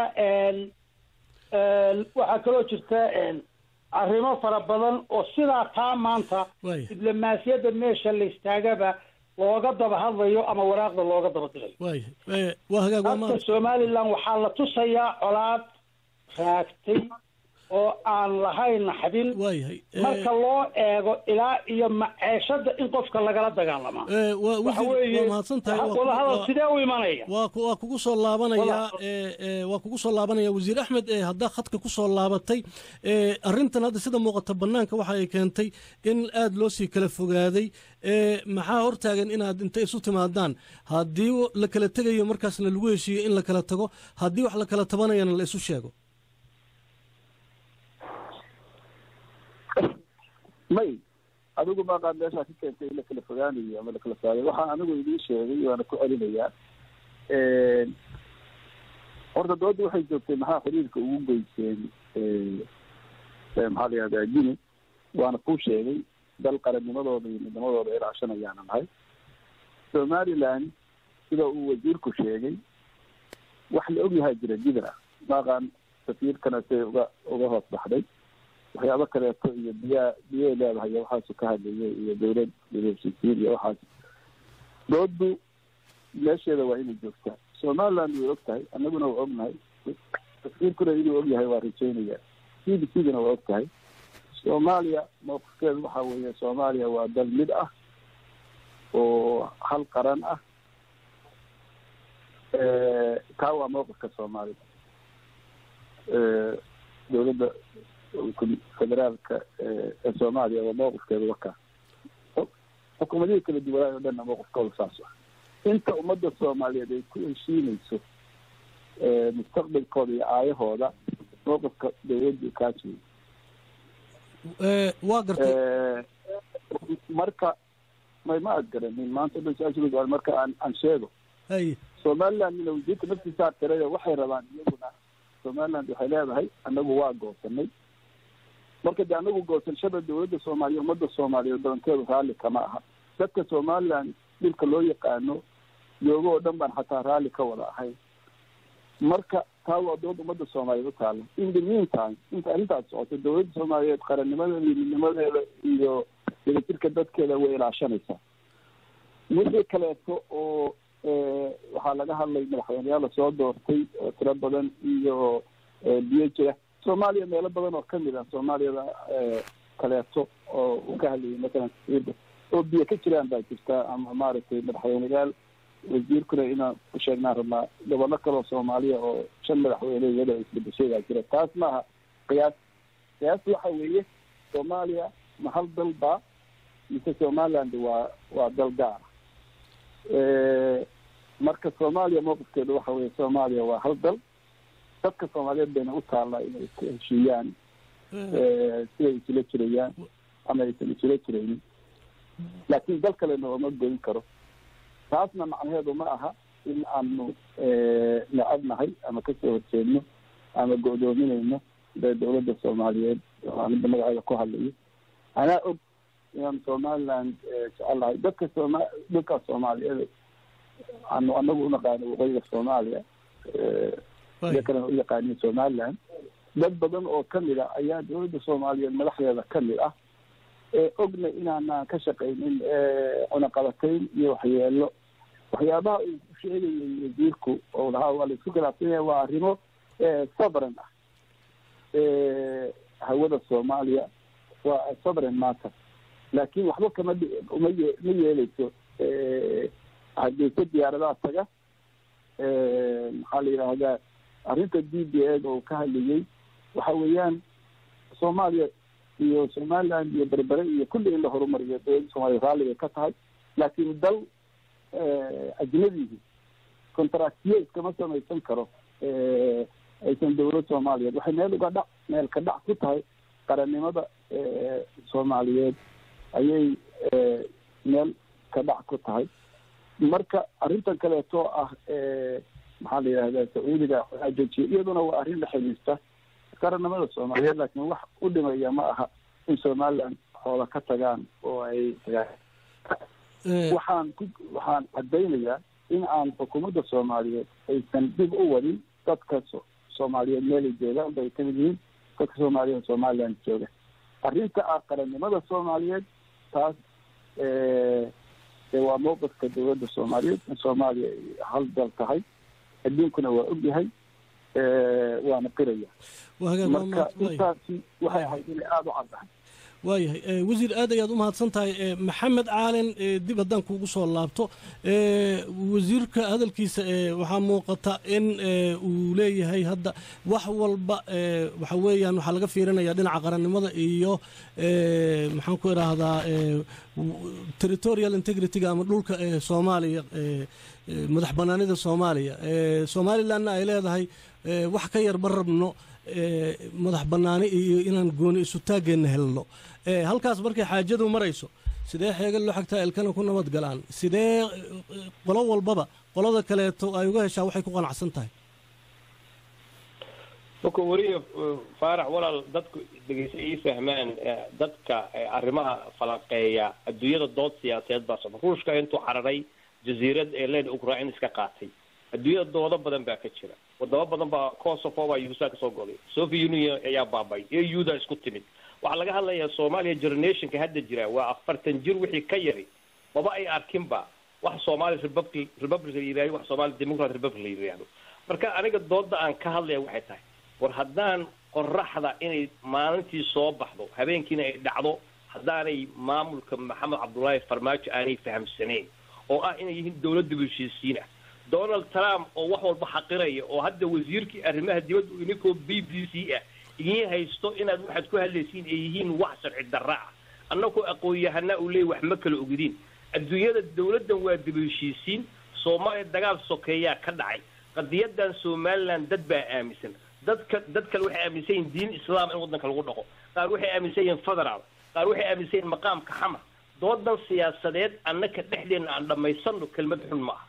waxaa kaloo jirta arrimo fara badan oo sidaa taa maanta Waaya. diblomaasiyadda meesha la istaagaba looga daba hadlayo ama waraaqda looga daba dirayo waayahay Eh, waa hagaag waa dadka maanta somaliland waxaa la tusayaa colaad raagtay oo aan lahayn naxdin waayahay Eh, marka loo eego ilaa iyo maceeshada in qofka lagala dagaalamaa eh, waa waxa wasiir weeye waa mahadsan tahay waa ku- wadahadal waa- sidee u imanaya waa ku- waa kugu soo laabanayaa Walaal. ee, ee, waa kugu soo laabanaya wasiir axmed ee haddaa khadka ku soo laabatay ee, arrintan hadda sida muuqata bannaanka waxa ay keentay in aad loo sii kala fogaaday ee, maxaa hortaagan inaad inta isu timaadaan haddii la kala tegayo markaasna lagu heshiiyo in la kala tago haddii wax la kala tabanayana la isu sheego may adigu maaqaad meeshaa ka keentay in la kala fogaanayo ama la kala saarayo waxaan anigu idiin sheegay waana ku celinayaa horta dooda waxay joogtay maxaa xiriirka ugu geyseen maxaa la yihahdaa gini waana kuu sheegay dal qarannimadooda iyo midnimadooda ilaashanayaana nahay somaliland sida uu wasiirku sheegay wax la ogyahaa jira jidra maaqaan safiirkana say uga uga hoos baxday waxyaabo kaleeto iyo biyaa biyay leedahay iyo waxaasu ka hadlayay iyo dawlad heshiisiin iyo waxaas doodu meesheeda waa inay joogtaa somaliland way og tahay annaguna waa ognahay safiirkuna inuu ogyahay waa rajeynaya c b c duna waa og tahay soomaaliya mawqifkeedu waxa weeye soomaaliya waa dal mid ah oo hal qaran ah taa waa mawqifka soomaalida dowladda federaalka ee soomaaliya waa mawqifkeedu wakaa xukuumadihii kala duwanaayo o dhanna mawqifkooda saas ah inta ummadda soomaaliyeed ay ku heshiinayso mustaqbalkooda iyo aayahooda mawqifka dawladdu kaas wey Eh, waa gartay marka may ma ad garanin maanta dhan su-aasha marka aan aan sheego somalilandna wasiirka naftiisaa tiray waxay rabaan iyaguna somaliland waxay leedahay anagu waa goosanay marka de anagu goosashada dawladda soomaaliya ummadda soomaaliyeed doonteedu raalli kama aha dadka somaliland dhulka loo yaqaano joogo oo dhan baan xataa raalli ka wada ahayn marka taa waa dood ummadda soomaaliyeed u taalla in the meantime inta arrintaas socoto dawladda soomaaliyeed qarannimadeeda midnimadeeda iyo wadajirka dadkeeda way ilaashanaysaa wixii kaleeto oo waxaa laga hadlay madaxweyneyaal lasoo doortay oo tiro badan iyo biyo jira soomaaliya meelo badan oo kamid ah soomaaliyada kaleeto oo uu ka hadlayay masalan sida oo biyo ka jiraan baa jirta ama maaragtay madaxweyneyaal wasiirkuna inaan u sheegnaan rabnaa gobollo kaleo soomaaliya oo shan madaxweyne iyada isbedeshay baa jira taas maaha qiyaas qiyaas waxa weeye soomaaliya ma hal dal baa mise somaliland waa waa dal gaara marka soomaaliya mowqifkeedu waxa weeye soomaaliya waa hal dal dadka soomaaliyeed bayna u taallaa inay iska heshiiyaan siday isula jirayaan ama aysan isula jiraynin laakiin dal kalena ooma goyn karo taasna macnaheedu ma aha in aanu necabnahay ama kasoo horjeedno ama go'doominayno de dawladda soomaaliyeed aanida magaceeda ku hadlayo anaa og inaan somaliland jecelahay dadka sooma dhulkaas soomaaliyeed anu anagu unaqaano waqooyiga soomaaliya iyo kalena u yaqaanin somaliland dad badan oo kamid ah ayaa dawladda soomaaliyeed madaxdeeda kamid ah ee ogna inaanaan ka shaqaynin cunaqabatayn iyo waxyeelo waxyaabaha uu sheegayay wasiirku oo lahaa waa laisku khilaafsan yahay waa arrimo sovereign ah hawada soomaaliya waa sovereign matter laakiin waxba kama uma ye ma yeeleyso hadeyse diyaaradaha taga maxaa la yidhaahdaa arrinta d b a oo ka hadlayay waxa weeyaan soomaaliya iyo somaliland iyo berbere iyo kulli in la horumariyo dawladda soomaliya raalligay ka tahay laakiin dal ajnabigi contractiyo iskama samaysan karo aysan dawlad soomaaliyeed waxay meel uga dhac meel ka dhac ku tahay qarannimada soomaaliyeed ayay meel ka dhac ku tahay marka arrintan kaleeto ah maxaa la yidhahdaa sacuudiga ajojiya iyaduna waa arrin la xiriirta qarannimada soomaaliyeed laakiin wax u dhimaya ma aha in somaliland xoola ka tagaan oo ay tagaan waxaan ku waxaan caddaynayaa in aan xukuumadda soomaaliyeed aysan dib u wadin dadka soomaaliyeed meelay joogaan bay kamid yihiin dadka soomaaliyeed somaliland jooga arrinta ah qarannimada soomaaliyeed taas waa mowqifka dawladda soomaaliyeed in soomaaliya ay hal dal tahay adduunkuna waa ogyahay waana qiraya marka intaasi waxay ahayd inay aada u caddahay waayahay wasiir aad ayaad u mahadsan tahay maxamed caalin dib haddaan kuugu soo laabto wasiirka hadalkiisa waxaa muuqata in uu leeyahay hadda wax walba waxa weeyaan waxaa laga fiirinaya dhinaca qarannimada iyo maxaan ku idhaahdaa territorial integrityga ama dhulka soomaaliya madax banaanida soomaaliya somalilandna ay leedahay wax ka yar ma rabno madax banaani iyo inaan gooni isu taageenna helno halkaas markay xaajadu marayso sidee xeega loo xagtaa ilkana ku nabad galaan sidee qolo walbaba qolada kaleeto ay uga heshaa waxay ku qanacsan tahay marka weliya faarax walaal dadku dhegeysa ii fahmaan dadka arrimaha falanqeeya adduunyada dood siyaasadeed baa socda ruushka intuu cararay jasiirad ee leen ukrain iska qaatay adduunyada doodo badan baa ka jira wadamo badan baa kosovo baa yuhusa kasoo goday soviet union ayaa baabay eu da isku timid waxaa laga hadlayaa soomaaliya generationka hadda jira waa afartan jir wixii ka yari maba ay arkinba wax soomaali republic republic la yidhahdo wax soomaali democrat republic la yidhahdo marka aniga dooda aan ka hadlaya waxay tahay war haddaan qoraxda inay maalintii soo baxdo habeenkiina ay dhacdo haddaanay maamulka maxamed cabdullaahi farmaajo aanay fahamsanayn oo ah inay yihiin dawladda heshiisiin ah donald trump oo wax walba xaqiraya oo hadda wasiirkii arrimaha dibadda ininkoo b b c ah idiin haysto inaad waxaad ku hadlaysiin ay yihiin wax sharci darra ah annagoo aqoon-yahanaa uu leeyay wax ma kala ogdiin adduunyada dawladdan waa dib heshiisiin soomaaliya dagaal sokeeyaa ka dhacay qadiyadan somaliland dad baa aaminsan dadka dad kale waxay aaminsan yihin diin islaam in waddanka lagu dhaqo qaar waxay aaminsan yihiin federaal qaar waxay aaminsan yihin maqaamka xamar doodan siyaasadeed annaka dhexdeena aan dhammaysano kelmad xun ma aha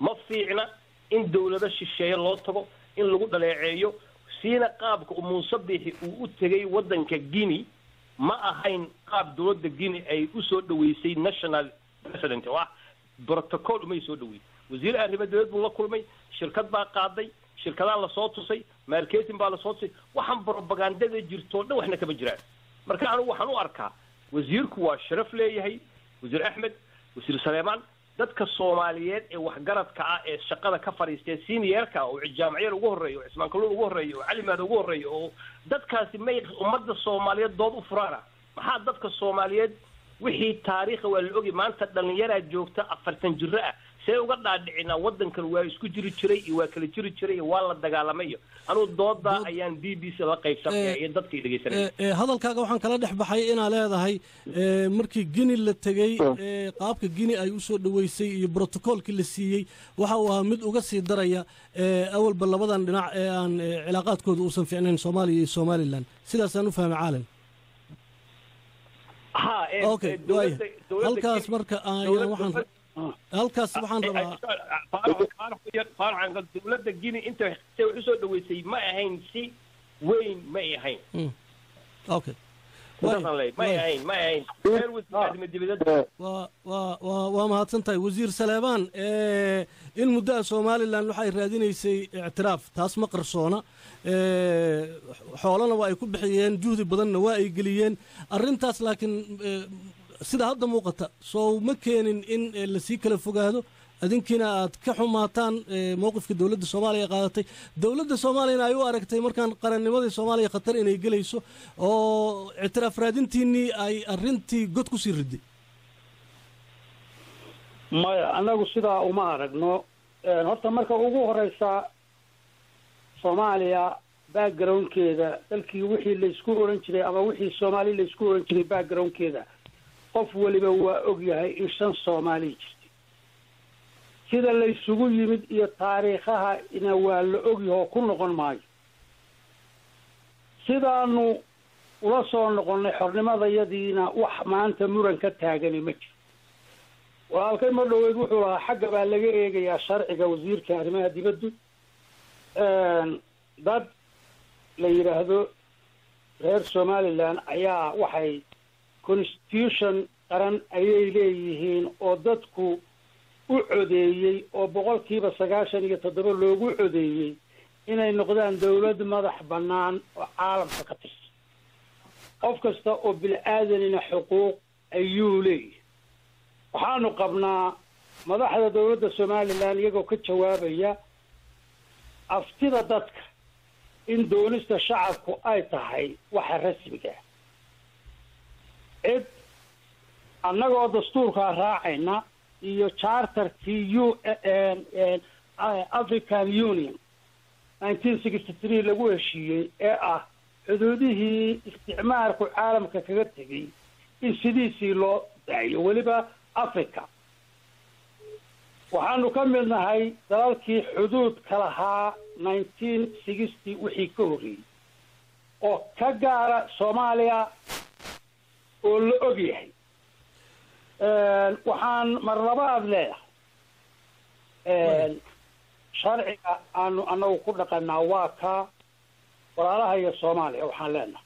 ma fiicna in dowlado shisheeye loo tago in lagu dhaleeceeyo siina qaabka muuse biixi uu u tegay waddanka guinea ma ahayn qaab dowladda guinea ay usoo dhaweysay national president oo ah protocol umay soo dhaweyn wasiir arrimo dowlad buu la kulmay shirkad baa qaaday shirkadaa lasoo tusay marketing baa lasoo tusay waxaan propagandada jirtoo dhan waxna kama jiraan marka anigu waxaan u arkaa wasiirku waa sharaf leeyahay wasiir axmed wasiir saleemaan dadka soomaaliyeed ee waxgaradka ah ee shaqada ka fadhiistee seniorka oo jaamaciyada ugu horreeya oo cismaan kalluun ugu horreeya oo calimaada ugu horreeya oo dadkaasi may ummadda soomaaliyeed dood u furaana maxaa dadka soomaaliyeed wixii taariikha waa la ogi maanta dhallinyaraa joogta afartan jiro ah see uga dhaadhicinaa waddankan waa isku jiri jiray iyo waa kala jiri jiray iyo waa la dagaalamay iyo anugu doodaa ayaan b b c la qaybsanaya iyo dadkay dhegaysanaya hadalkaaga waxaan kala dhex baxay inaa leedahay markii gini la tegey qaabka gini ay usoo dhaweysay iyo brotocoolkii la siiyey waxa uu ahaa mid uga sii daraya awalba labadan dhinac ee aan cilaaqaadkooda uusan fiicnayn soomaaliya iyo somalilan sidaasaan u fahmay caalam okay waaya halkaas marka ayaan waxaan halkaas waxaan rabaa dowladda guinea inta say wax usoo dhaweysay ma ahayn si weyn ma ay ahayn okay waa waa mahadsan tahay wasiir saleebaan in muddaha somalilan waxay raadinaysay ictiraaf taas ma qarsoona xoolana waa ay ku bixiyeen juhdi badanna waa ay geliyeen arrintaas laakiin sida hadda muuqata soo ma keenin in lasii kala fogaado adinkiina aad ka xumaataan mowqifka dowladda soomaaliya qaadatay dowladda soomaaliyana ay u aragtay markaan qarannimadii soomaaliya khatar inay gelayso oo ictiraaf raadintiinnii ay arrintii god ku sii riday maya annagu sidaa uma aragno horta marka ugu horeysa soomaaliya backgroundkeeda dalkii wixii laysku oran jiray ama wixii soomaali laysku oran jiray backgroundkeeda qof weliba waa og yahay in shan soomaaliya jirtay sida laysugu yimid iyo taariikhahana waa la ogyahoo ku noqon maayo sidaanu ula soo noqonnay xornimadayadiina wax maanta muran ka taagani ma jiro walaalkay mar dhoweyd wuxuu lahaa xagga baa laga eegayaa sharciga wasiirka arrimaha dibaddu dad la yidhaahdo reer somalilan ayaa waxay constitution qaran ayay leeyihiin oo dadku u codeeyey oo boqolkiiba sagaashan iyo toddoba loogu codeeyey inay noqdaan dawlad madax bannaan oo caalamka ka tirsan qof kasta oo bil-aadanina xuquuq ayuu leeyahay waxaanu qabnaa madaxda dawladda somalilan iyagoo ka jawaabaya aftida dadka in doonista shacabku ay tahay waxa rasmiga cid annagoo dastuurkaa raacayna iyo charterkii u african union nineteen sixty three lagu heshiiyey ee ah xuduudihii isticmaalku caalamka kaga tegay in sidiisii loo daayo weliba africa waxaanu ka mid nahay dalalkii xuduudka lahaa nineteen sixty wixii ka horreeyey oo ka gaara soomaaliya oo la og yahay waxaan marlabaad leedahay sharciga aanu anagu ku dhaqanaa waa ka walaalaha iyo soomaaliya waxaan leenahay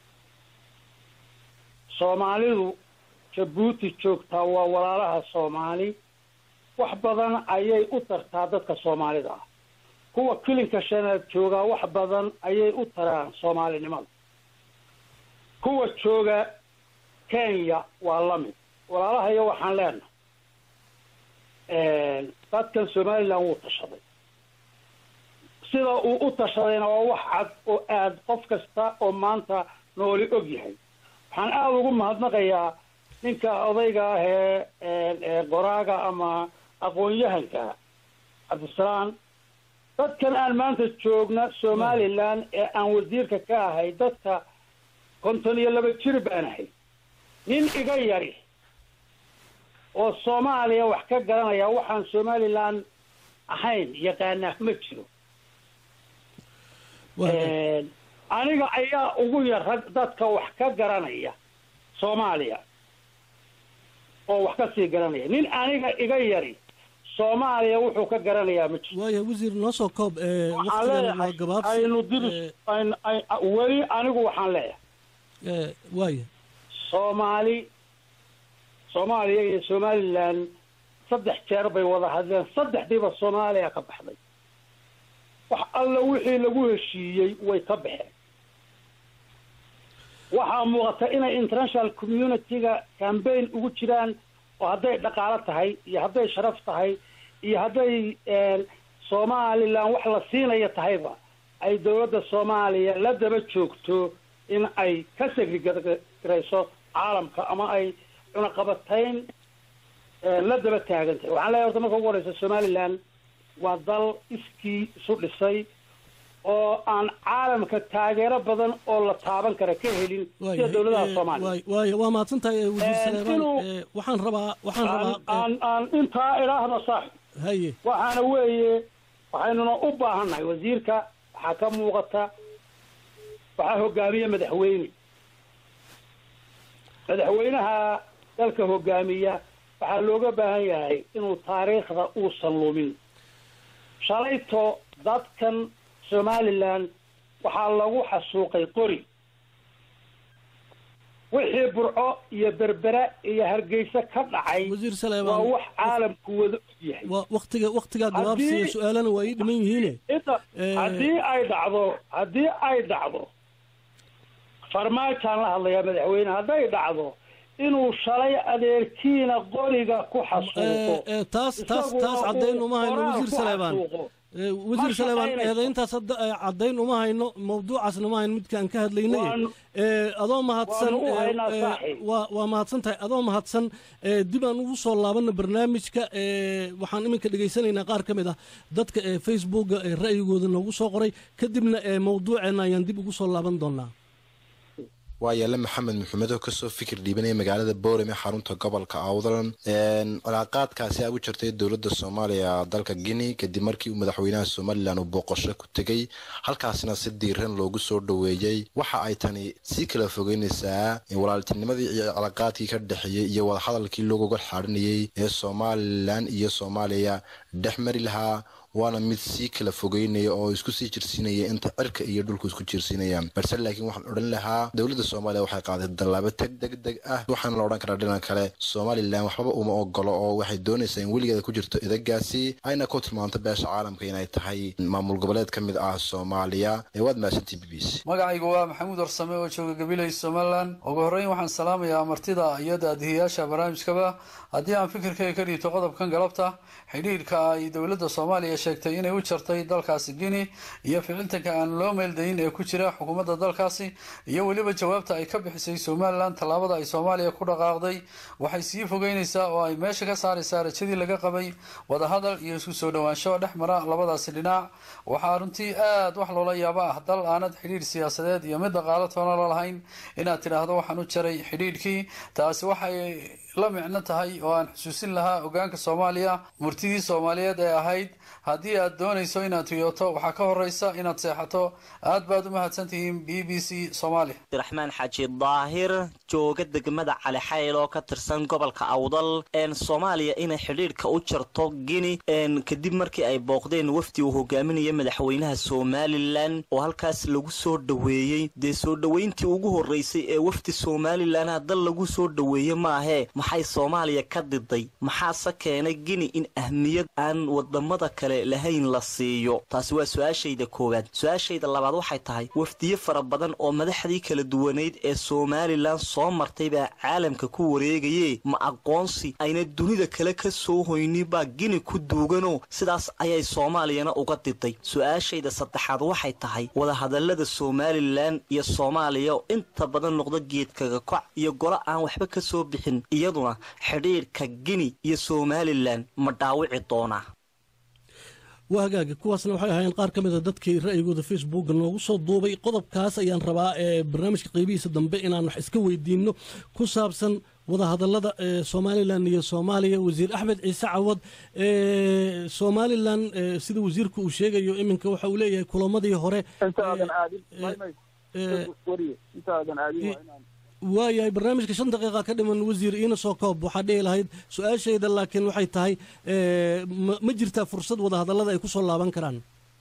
soomaalidu jabuuti joogtaa waa walaalaha soomaali wax badan ayay u tartaa dadka soomaalida ah kuwa kilinka shanaad joogaa wax badan ayay u taraan soomaalinimada kuwa jooga kenya waa la mid walaalahayo waxaan leenahay dadkan somalilan wuu tashaday sida uu u tashadayna waa wax cad oo aad qof kasta oo maanta nooli og yahay waxaan aada ugu mahadnaqayaa ninka odayga ah ee qoraaga ama aqoon-yahanka cabdisalaam dadkan aan maanta joogna somalilan ee aan wasiirka ka ahay dadka konton iyo laba jir baan ahay nin iga yari oo soomaaliya wax ka garanaya waxaan somalilan ahayn yaqaanaa ma jiro aniga ayaa ugu yar rag dadka wax ka garanaya soomaaliya oo wax ka sii garanaya nin aniga iga yari soomaaliya wuxuu ka garanayaa ma jirto waaya wasiir noo soo koob ee waxaan waqtigan waa leeyahay gabaabsi aynu diris ayn- ay- weli anigu waxaan leeyahay ee, waaya soomaali soomaaliya iyo somalilan saddex jeer bay wada hadleen saddexdiiba soomaaliya ka baxday wax alla wixii lagu heshiiyey way ka baxeen waxaa muuqata inay international community-ga cambaign ugu jiraan oo hadday dhaqaalo tahay iyo hadday sharaf tahay iyo hadday somalilan wax la siinaya tahayba ay dowladda soomaaliya la daba joogto in ay ka segrigarayso caalamka ama ay cunaqabatayn la daba taagan tahay waxaan leeyahay horta marka ugu horeysa somalilan waa dal iskii isu dhisay oo aan caalamka taageero badan oo la taaban kara ka helin sida dowladaha soomaaliya waay waaya waa mahadsan tahay ee, wasiir Ee, saleebaan inuu- ee, waxaan rabaa waxaan aan rabaa aan aan intaa idhaahdo saaxib haye waxaana weeye waxaynuna u baahannahay wasiirka waxaa ka muuqata waxaa hogaamiya madaxweyne madaxweynaha dalka hogaamiya waxaa looga baahan yahay inuu taariikhda uusan lumin shalayto dadkan somalilan waxaa lagu xasuuqay qori wixii burco iyo berbera iyo hargeysa ka dhacay wasiir waa saleebaan wax caalamku wada og yahay waa waqtiga waqtigaa gabaabsiya Haddii- su-aalana waa ii dhiman yihiine inta Eh. haddii ay dhacdo haddii ay dhacdo farmaajaan la hadlayaa madaxweyne hadday dhacdo inuu shalay adeerkiina qoriga ku xasuuqo Ee, ee, taas taas taas isaguna caddayn uu uma hayno qoraal wasiir ku saleebaan xasuuqo. Ee, wasiir Ma saleebaan shaqaynayso. eedayntaas hadda ee, caddayn uma hayno mawduucaasna ma hayno midkaan ka hadlaynay Waanu- ee, adoo mahadsan waanu u ee, haynaa ee, saaxiib. waa waa mahadsan tahay adoo mahadsan ee, dib aan ugu soo laabana barnaamijka ee, waxaan iminka dhegaysanaynaa qaar ka mid ah dadka ee facebooka ee ra'yigooda noogu soo qoray kadibna ee mawduuceena ayaan dib ugu soo laaban doonaa waa yaale maxamed maxamed oo kasoo fikir dhiibanaya magaalada boorem ee xarunta gobolka awdlan cilaaqaadkaasi a u jirtay dowladda soomaaliya dalka guinea kadib markii uu madaxweynaha somalilan uu booqasho ku tegey halkaasina si diiran loogu soo dhoweeyey waxa ay tani sii kala fogeynaysaa walaaltinimadii iyo cilaaqaadkii ka dhexeeyey iyo wadahadalkii loogoga xaarinayey ee somalilan iyo soomaaliya dhex mari lahaa waana mid sii kala fogeynaya oo isku sii jirsiinaya inta cirka iyo dhulku isku jirsiinayaan balse laakiin waxaan odhan lahaa dowladda soomaaliya waxay qaaday dallaabo teg deg deg ah waxaana la odhan karaa dhinan kale somalilan waxbaba uma ogolo oo waxay doonaysaa in weligeeda ku jirto idagaasi ayna ku tilmaanto beesha caalamka inay tahay maamul goboleed ka mid ah soomaaliya ee waad mahadsantii b b c magacaygu waa maxamuud warsame oo jooga gabiley somalilan ugu horreyn waxaan salaamayaa martida iyo daadihiyaasha barnaamijkaba haddii aan fikirkayga ka dhiibto qodobkan galabta xidhiidhka ay dowladda soomaaliya sheegtay inay u jartay dalkaasi guinea iyo ficiltanka aan loo meeldayin ee ku jira xukuumadda dalkaasi iyo weliba jawaabta ay ka bixisay somalilan tallaabada ay soomaaliya ku dhaqaaqday waxay sii fogeynaysaa oo ay meesha ka saaraysaa rajadii laga qabay wadahadal iyo isku soo dhowaansho dhex mara labadaasi dhinac waxaa runtii aad wax loola yaabo ah dal aanad xidhiidh siyaasadeed iyo mid dhaqaalo toona la lahayn inaad tidhaahdo waxaan u jaray xidhiidhkii taasi waxay la micno tahay oo aan xusuusin lahaa hogaanka soomaaliya murtidii soomaaliyeed ee ahayd haddii aad doonayso inaad riyooto waxaa ka horeysa inaad seexato aad baad u mahadsantihiin b b c soomaaliya abdiraxmaan xaaji daahir jooga degmada cali xayl oo ka tirsan gobolka awdal een soomaaliya inay xidhiidhka u jarto guinea een kadib markii ay booqdeen wafdi uu hogaaminaya madaxweynaha somalilan oo halkaas lagu soo dhoweeyey dee soo dhoweyntii ugu horeysay ee wafdi somalilan dal lagu soo dhoweeye maahee maxay soomaaliya ka diday maxaase keenay guinea in ahmiyad aan wadamada kale lahayn la siiyo taasi waa su-aashayda koowaad su-aashayda labaad waxay tahay wafdiyo fara badan oo madaxdii kala duwaneyd ee somalilan soo martay baa caalamka ku wareegaye ma aqoonsi ayna dunida kale ka soo hoynin baa gini ku duuganoo sidaas ayay soomaaliyana uga diday su-aashayda saddexaad waxay tahay wadahadalada somalilan iyo soomaaliya oo inta badan noqda geedkaga koc iyo golo aan waxba ka soo bixin iyaduna xidhiidhka gini iyo somalilan ma dhaawici doonaa waa hagaaga kuwaasna waxay ahaayeen qaar ka mid a dadkii ra'yigooda facebooka noogu soo duubay qodobkaas ayaan rabaa ee barnaamijka qeybihiisa dambe inaan wax iska weydiinno ku saabsan wadahadalada ee somalilan iyo soomaaliya wasiir axmed ciise cawad ee somalilan ee sida wasiirku uu sheegayo iminka waxa uu leeyahay kulamadii hore intaadan aadin wariye intaadan aadin waa inaan waayahay barnaamijka shan daqiiqa ka dhiman wasiir iina soo koob waxaa dhihi lahayd su-aashayda laakiin waxay tahay ma jirtaa fursad wadahadallada ay ku soo laaban karaan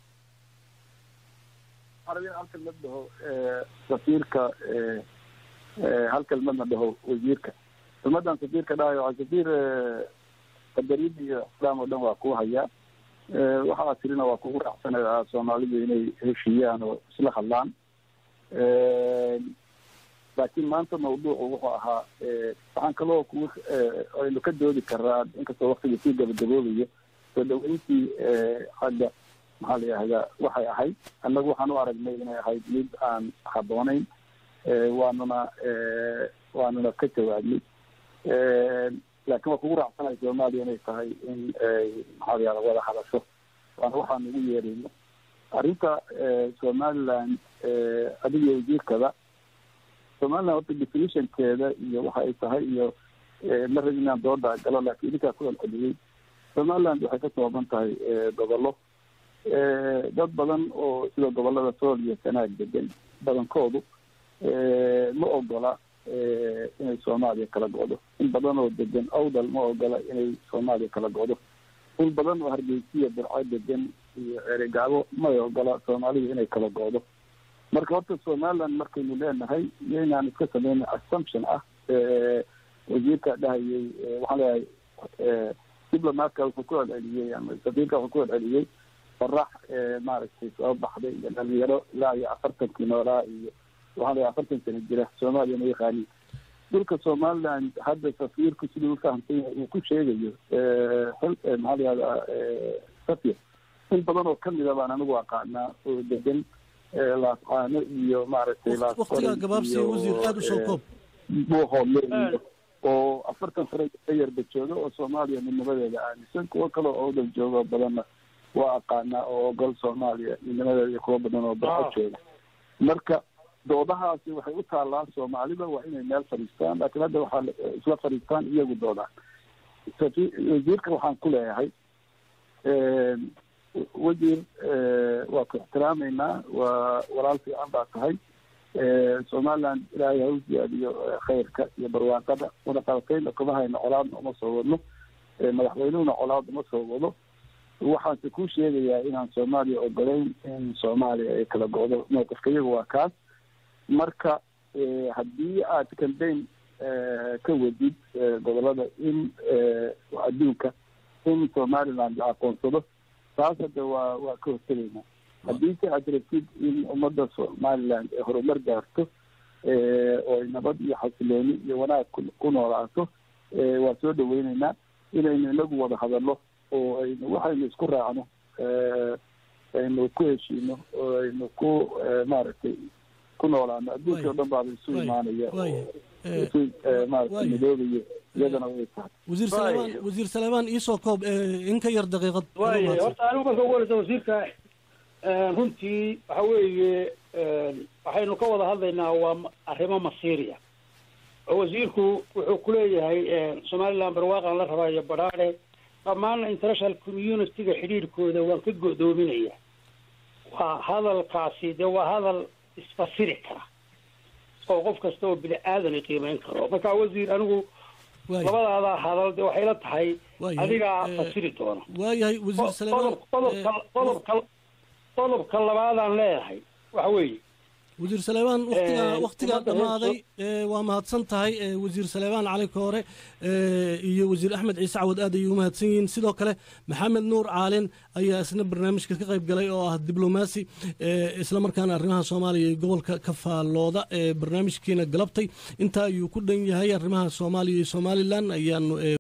arabin hal kelmad dhaho safiirka hal kelmadna dhaho wasiirka kelmadan safiirka dhahayo waa safiir qadarin iyo islaam oo dhan waa kuu hayaa waxaa tirina waa kugu raacsanayaa soomaalidu inay heshiiyaan oo isla hadlaan laakiin maanta mawduucu wuxuu ahaa waxaan kaloo ku aynu ka doodi karaa inkastoo waktiga sii gabagaboobayo soo dhaweyntii xagga maxaa la yihahdaa waxay ahayd annagu waxaan u aragnay inay ahayd mid aan habboonayn waanuna waanuna ka jawaabnay laakiin waa kugu raacsanaya soomaaliya inay tahay in maxaa la yihahda wada hadasho waana waxaan ugu yeerayno arrinta somaliland adiga wasiirkada somaliland horta definitionkeeda iyo waxa ay tahay iyo ma rabin inaan dooda galo laakiin idinkaa ku celceliyey somaliland waxay ka kooban tahay gobollo dad badan oo sida gobolada sool iyo sanaag degan badankoodu ma ogola inay soomaaliya kala go'do in badan oo degan awdal ma ogola inay soomaaliya kala go'do in badan oo hargeysiya burco degan iyo eregaabo may ogola soomaalida inay kala go'do marka horta somaliland markaynu leenahay iyo inaan iska sameyna assumption ah wasiirka dhahayay waxaan leeyahay diplomatka wuxuu ku celceliyey ama safiirka wuxuu ku celceliyey farax maaragtay soo baxday iyo dhalinyaro ilaa iyo afartankii noolaa iyo waxaan leeyahay afartan sano jira soomaaliya ma yaqaanin dhulka somaliland hadda safiirku siduu ufahamsan yahay uu ku sheegayo maxaa la yihahdaa safir in badan oo kamida baan anigu aqaanaa oo degan laascaano iyo maaragtay waqtigaa gabaabsi wasiir aada usoo koob buuhoodle oo afartan sano ka yarba jooga oo soomaaliya midnimadeeda aaminsan kuwo kale oo odal jooga badanna waa aqaanaa oo ogol soomaaliya midnimadeeda iyo kuwo badan oo barco jooga marka doodahaasi waxay u taallaa soomaalida waa inay meel fadhiistaan laakiin hadda waxaa isla fadhiistaan iyagu doodaan wasiirka waxaan ku leeyahay wasiir waa ku ixtiraameynaa waa walaal fiican baa tahay somaliland ilaahay ha u ziyaadiyo khayrka iyo barwaaqada wada qabatayna kuma hayno colaadna uma soo wadno madaxweynuhuna colaad uma soo wado waxaanse kuu sheegayaa inaan soomaaliya ogolayn in soomaaliya ay kala go'do mowqifka iyaga waa kaas marka haddii aad cambaign ka wadid gobolada in adduunka in somaliland la aqoonsado taas hadda waa waa ka hortegaynaa haddii se aad rabtid in ummadda somaliland ay horumar gaarto oo ay nabad iyo xasilooni iyo wanaag ku noolaato waa soo dhaweyneynaa inaynu inagu wada hadalno oo aynu waxaynu isku raacno aynu ku heshiino oo aynu ku maaragtay ku noolaano adduunka o dhan baaba isu imaanaya isu maaragtay midoobayo iyadana way tahay wasiir saleemaan wasiir saleemaan iisoo koob in ka yar daqiiqad waaya horta anigu marka ugu horeysa wasiirka runtii waxa weeye waxaynu ka wada hadlaynaa waa arrimo masiiriya oo wasiirku wuxuu kuleeyahay somaliland barwaaqan la rabaayo badhaadhe dhammaanna international community-ga xidhiirkooda waan ka go'doominaya waa hadalkaasi dee waa hadal isfasiri kara oo qof kasta oo bini aadan qiimeyn karo marka wasiir anigu labadaada hadal de waxay la tahay adigaa fasiri doona waayahay wasiir saleemaan qodobka qodobka qodobka labaadaan leedahay waxa weeye wasiir saleebaan waqtigaa waqtigaa dhammaaday waa mahadsan tahay wasiir saleebaan cali koore iyo wasiir axmed ciise cawad aad ayay u mahadsan yihiin sidoo kale maxamed nuur caalin ayaa isna barnaamijka ka qayb galay oo ah diblomaasi islamarkaana arrimaha soomaaliya iyo gobolka ka faallooda barnaamijkiina galabtay intaa ayuu ku dhan yahay arrimaha soomaaliya iyo somalilan ayaanu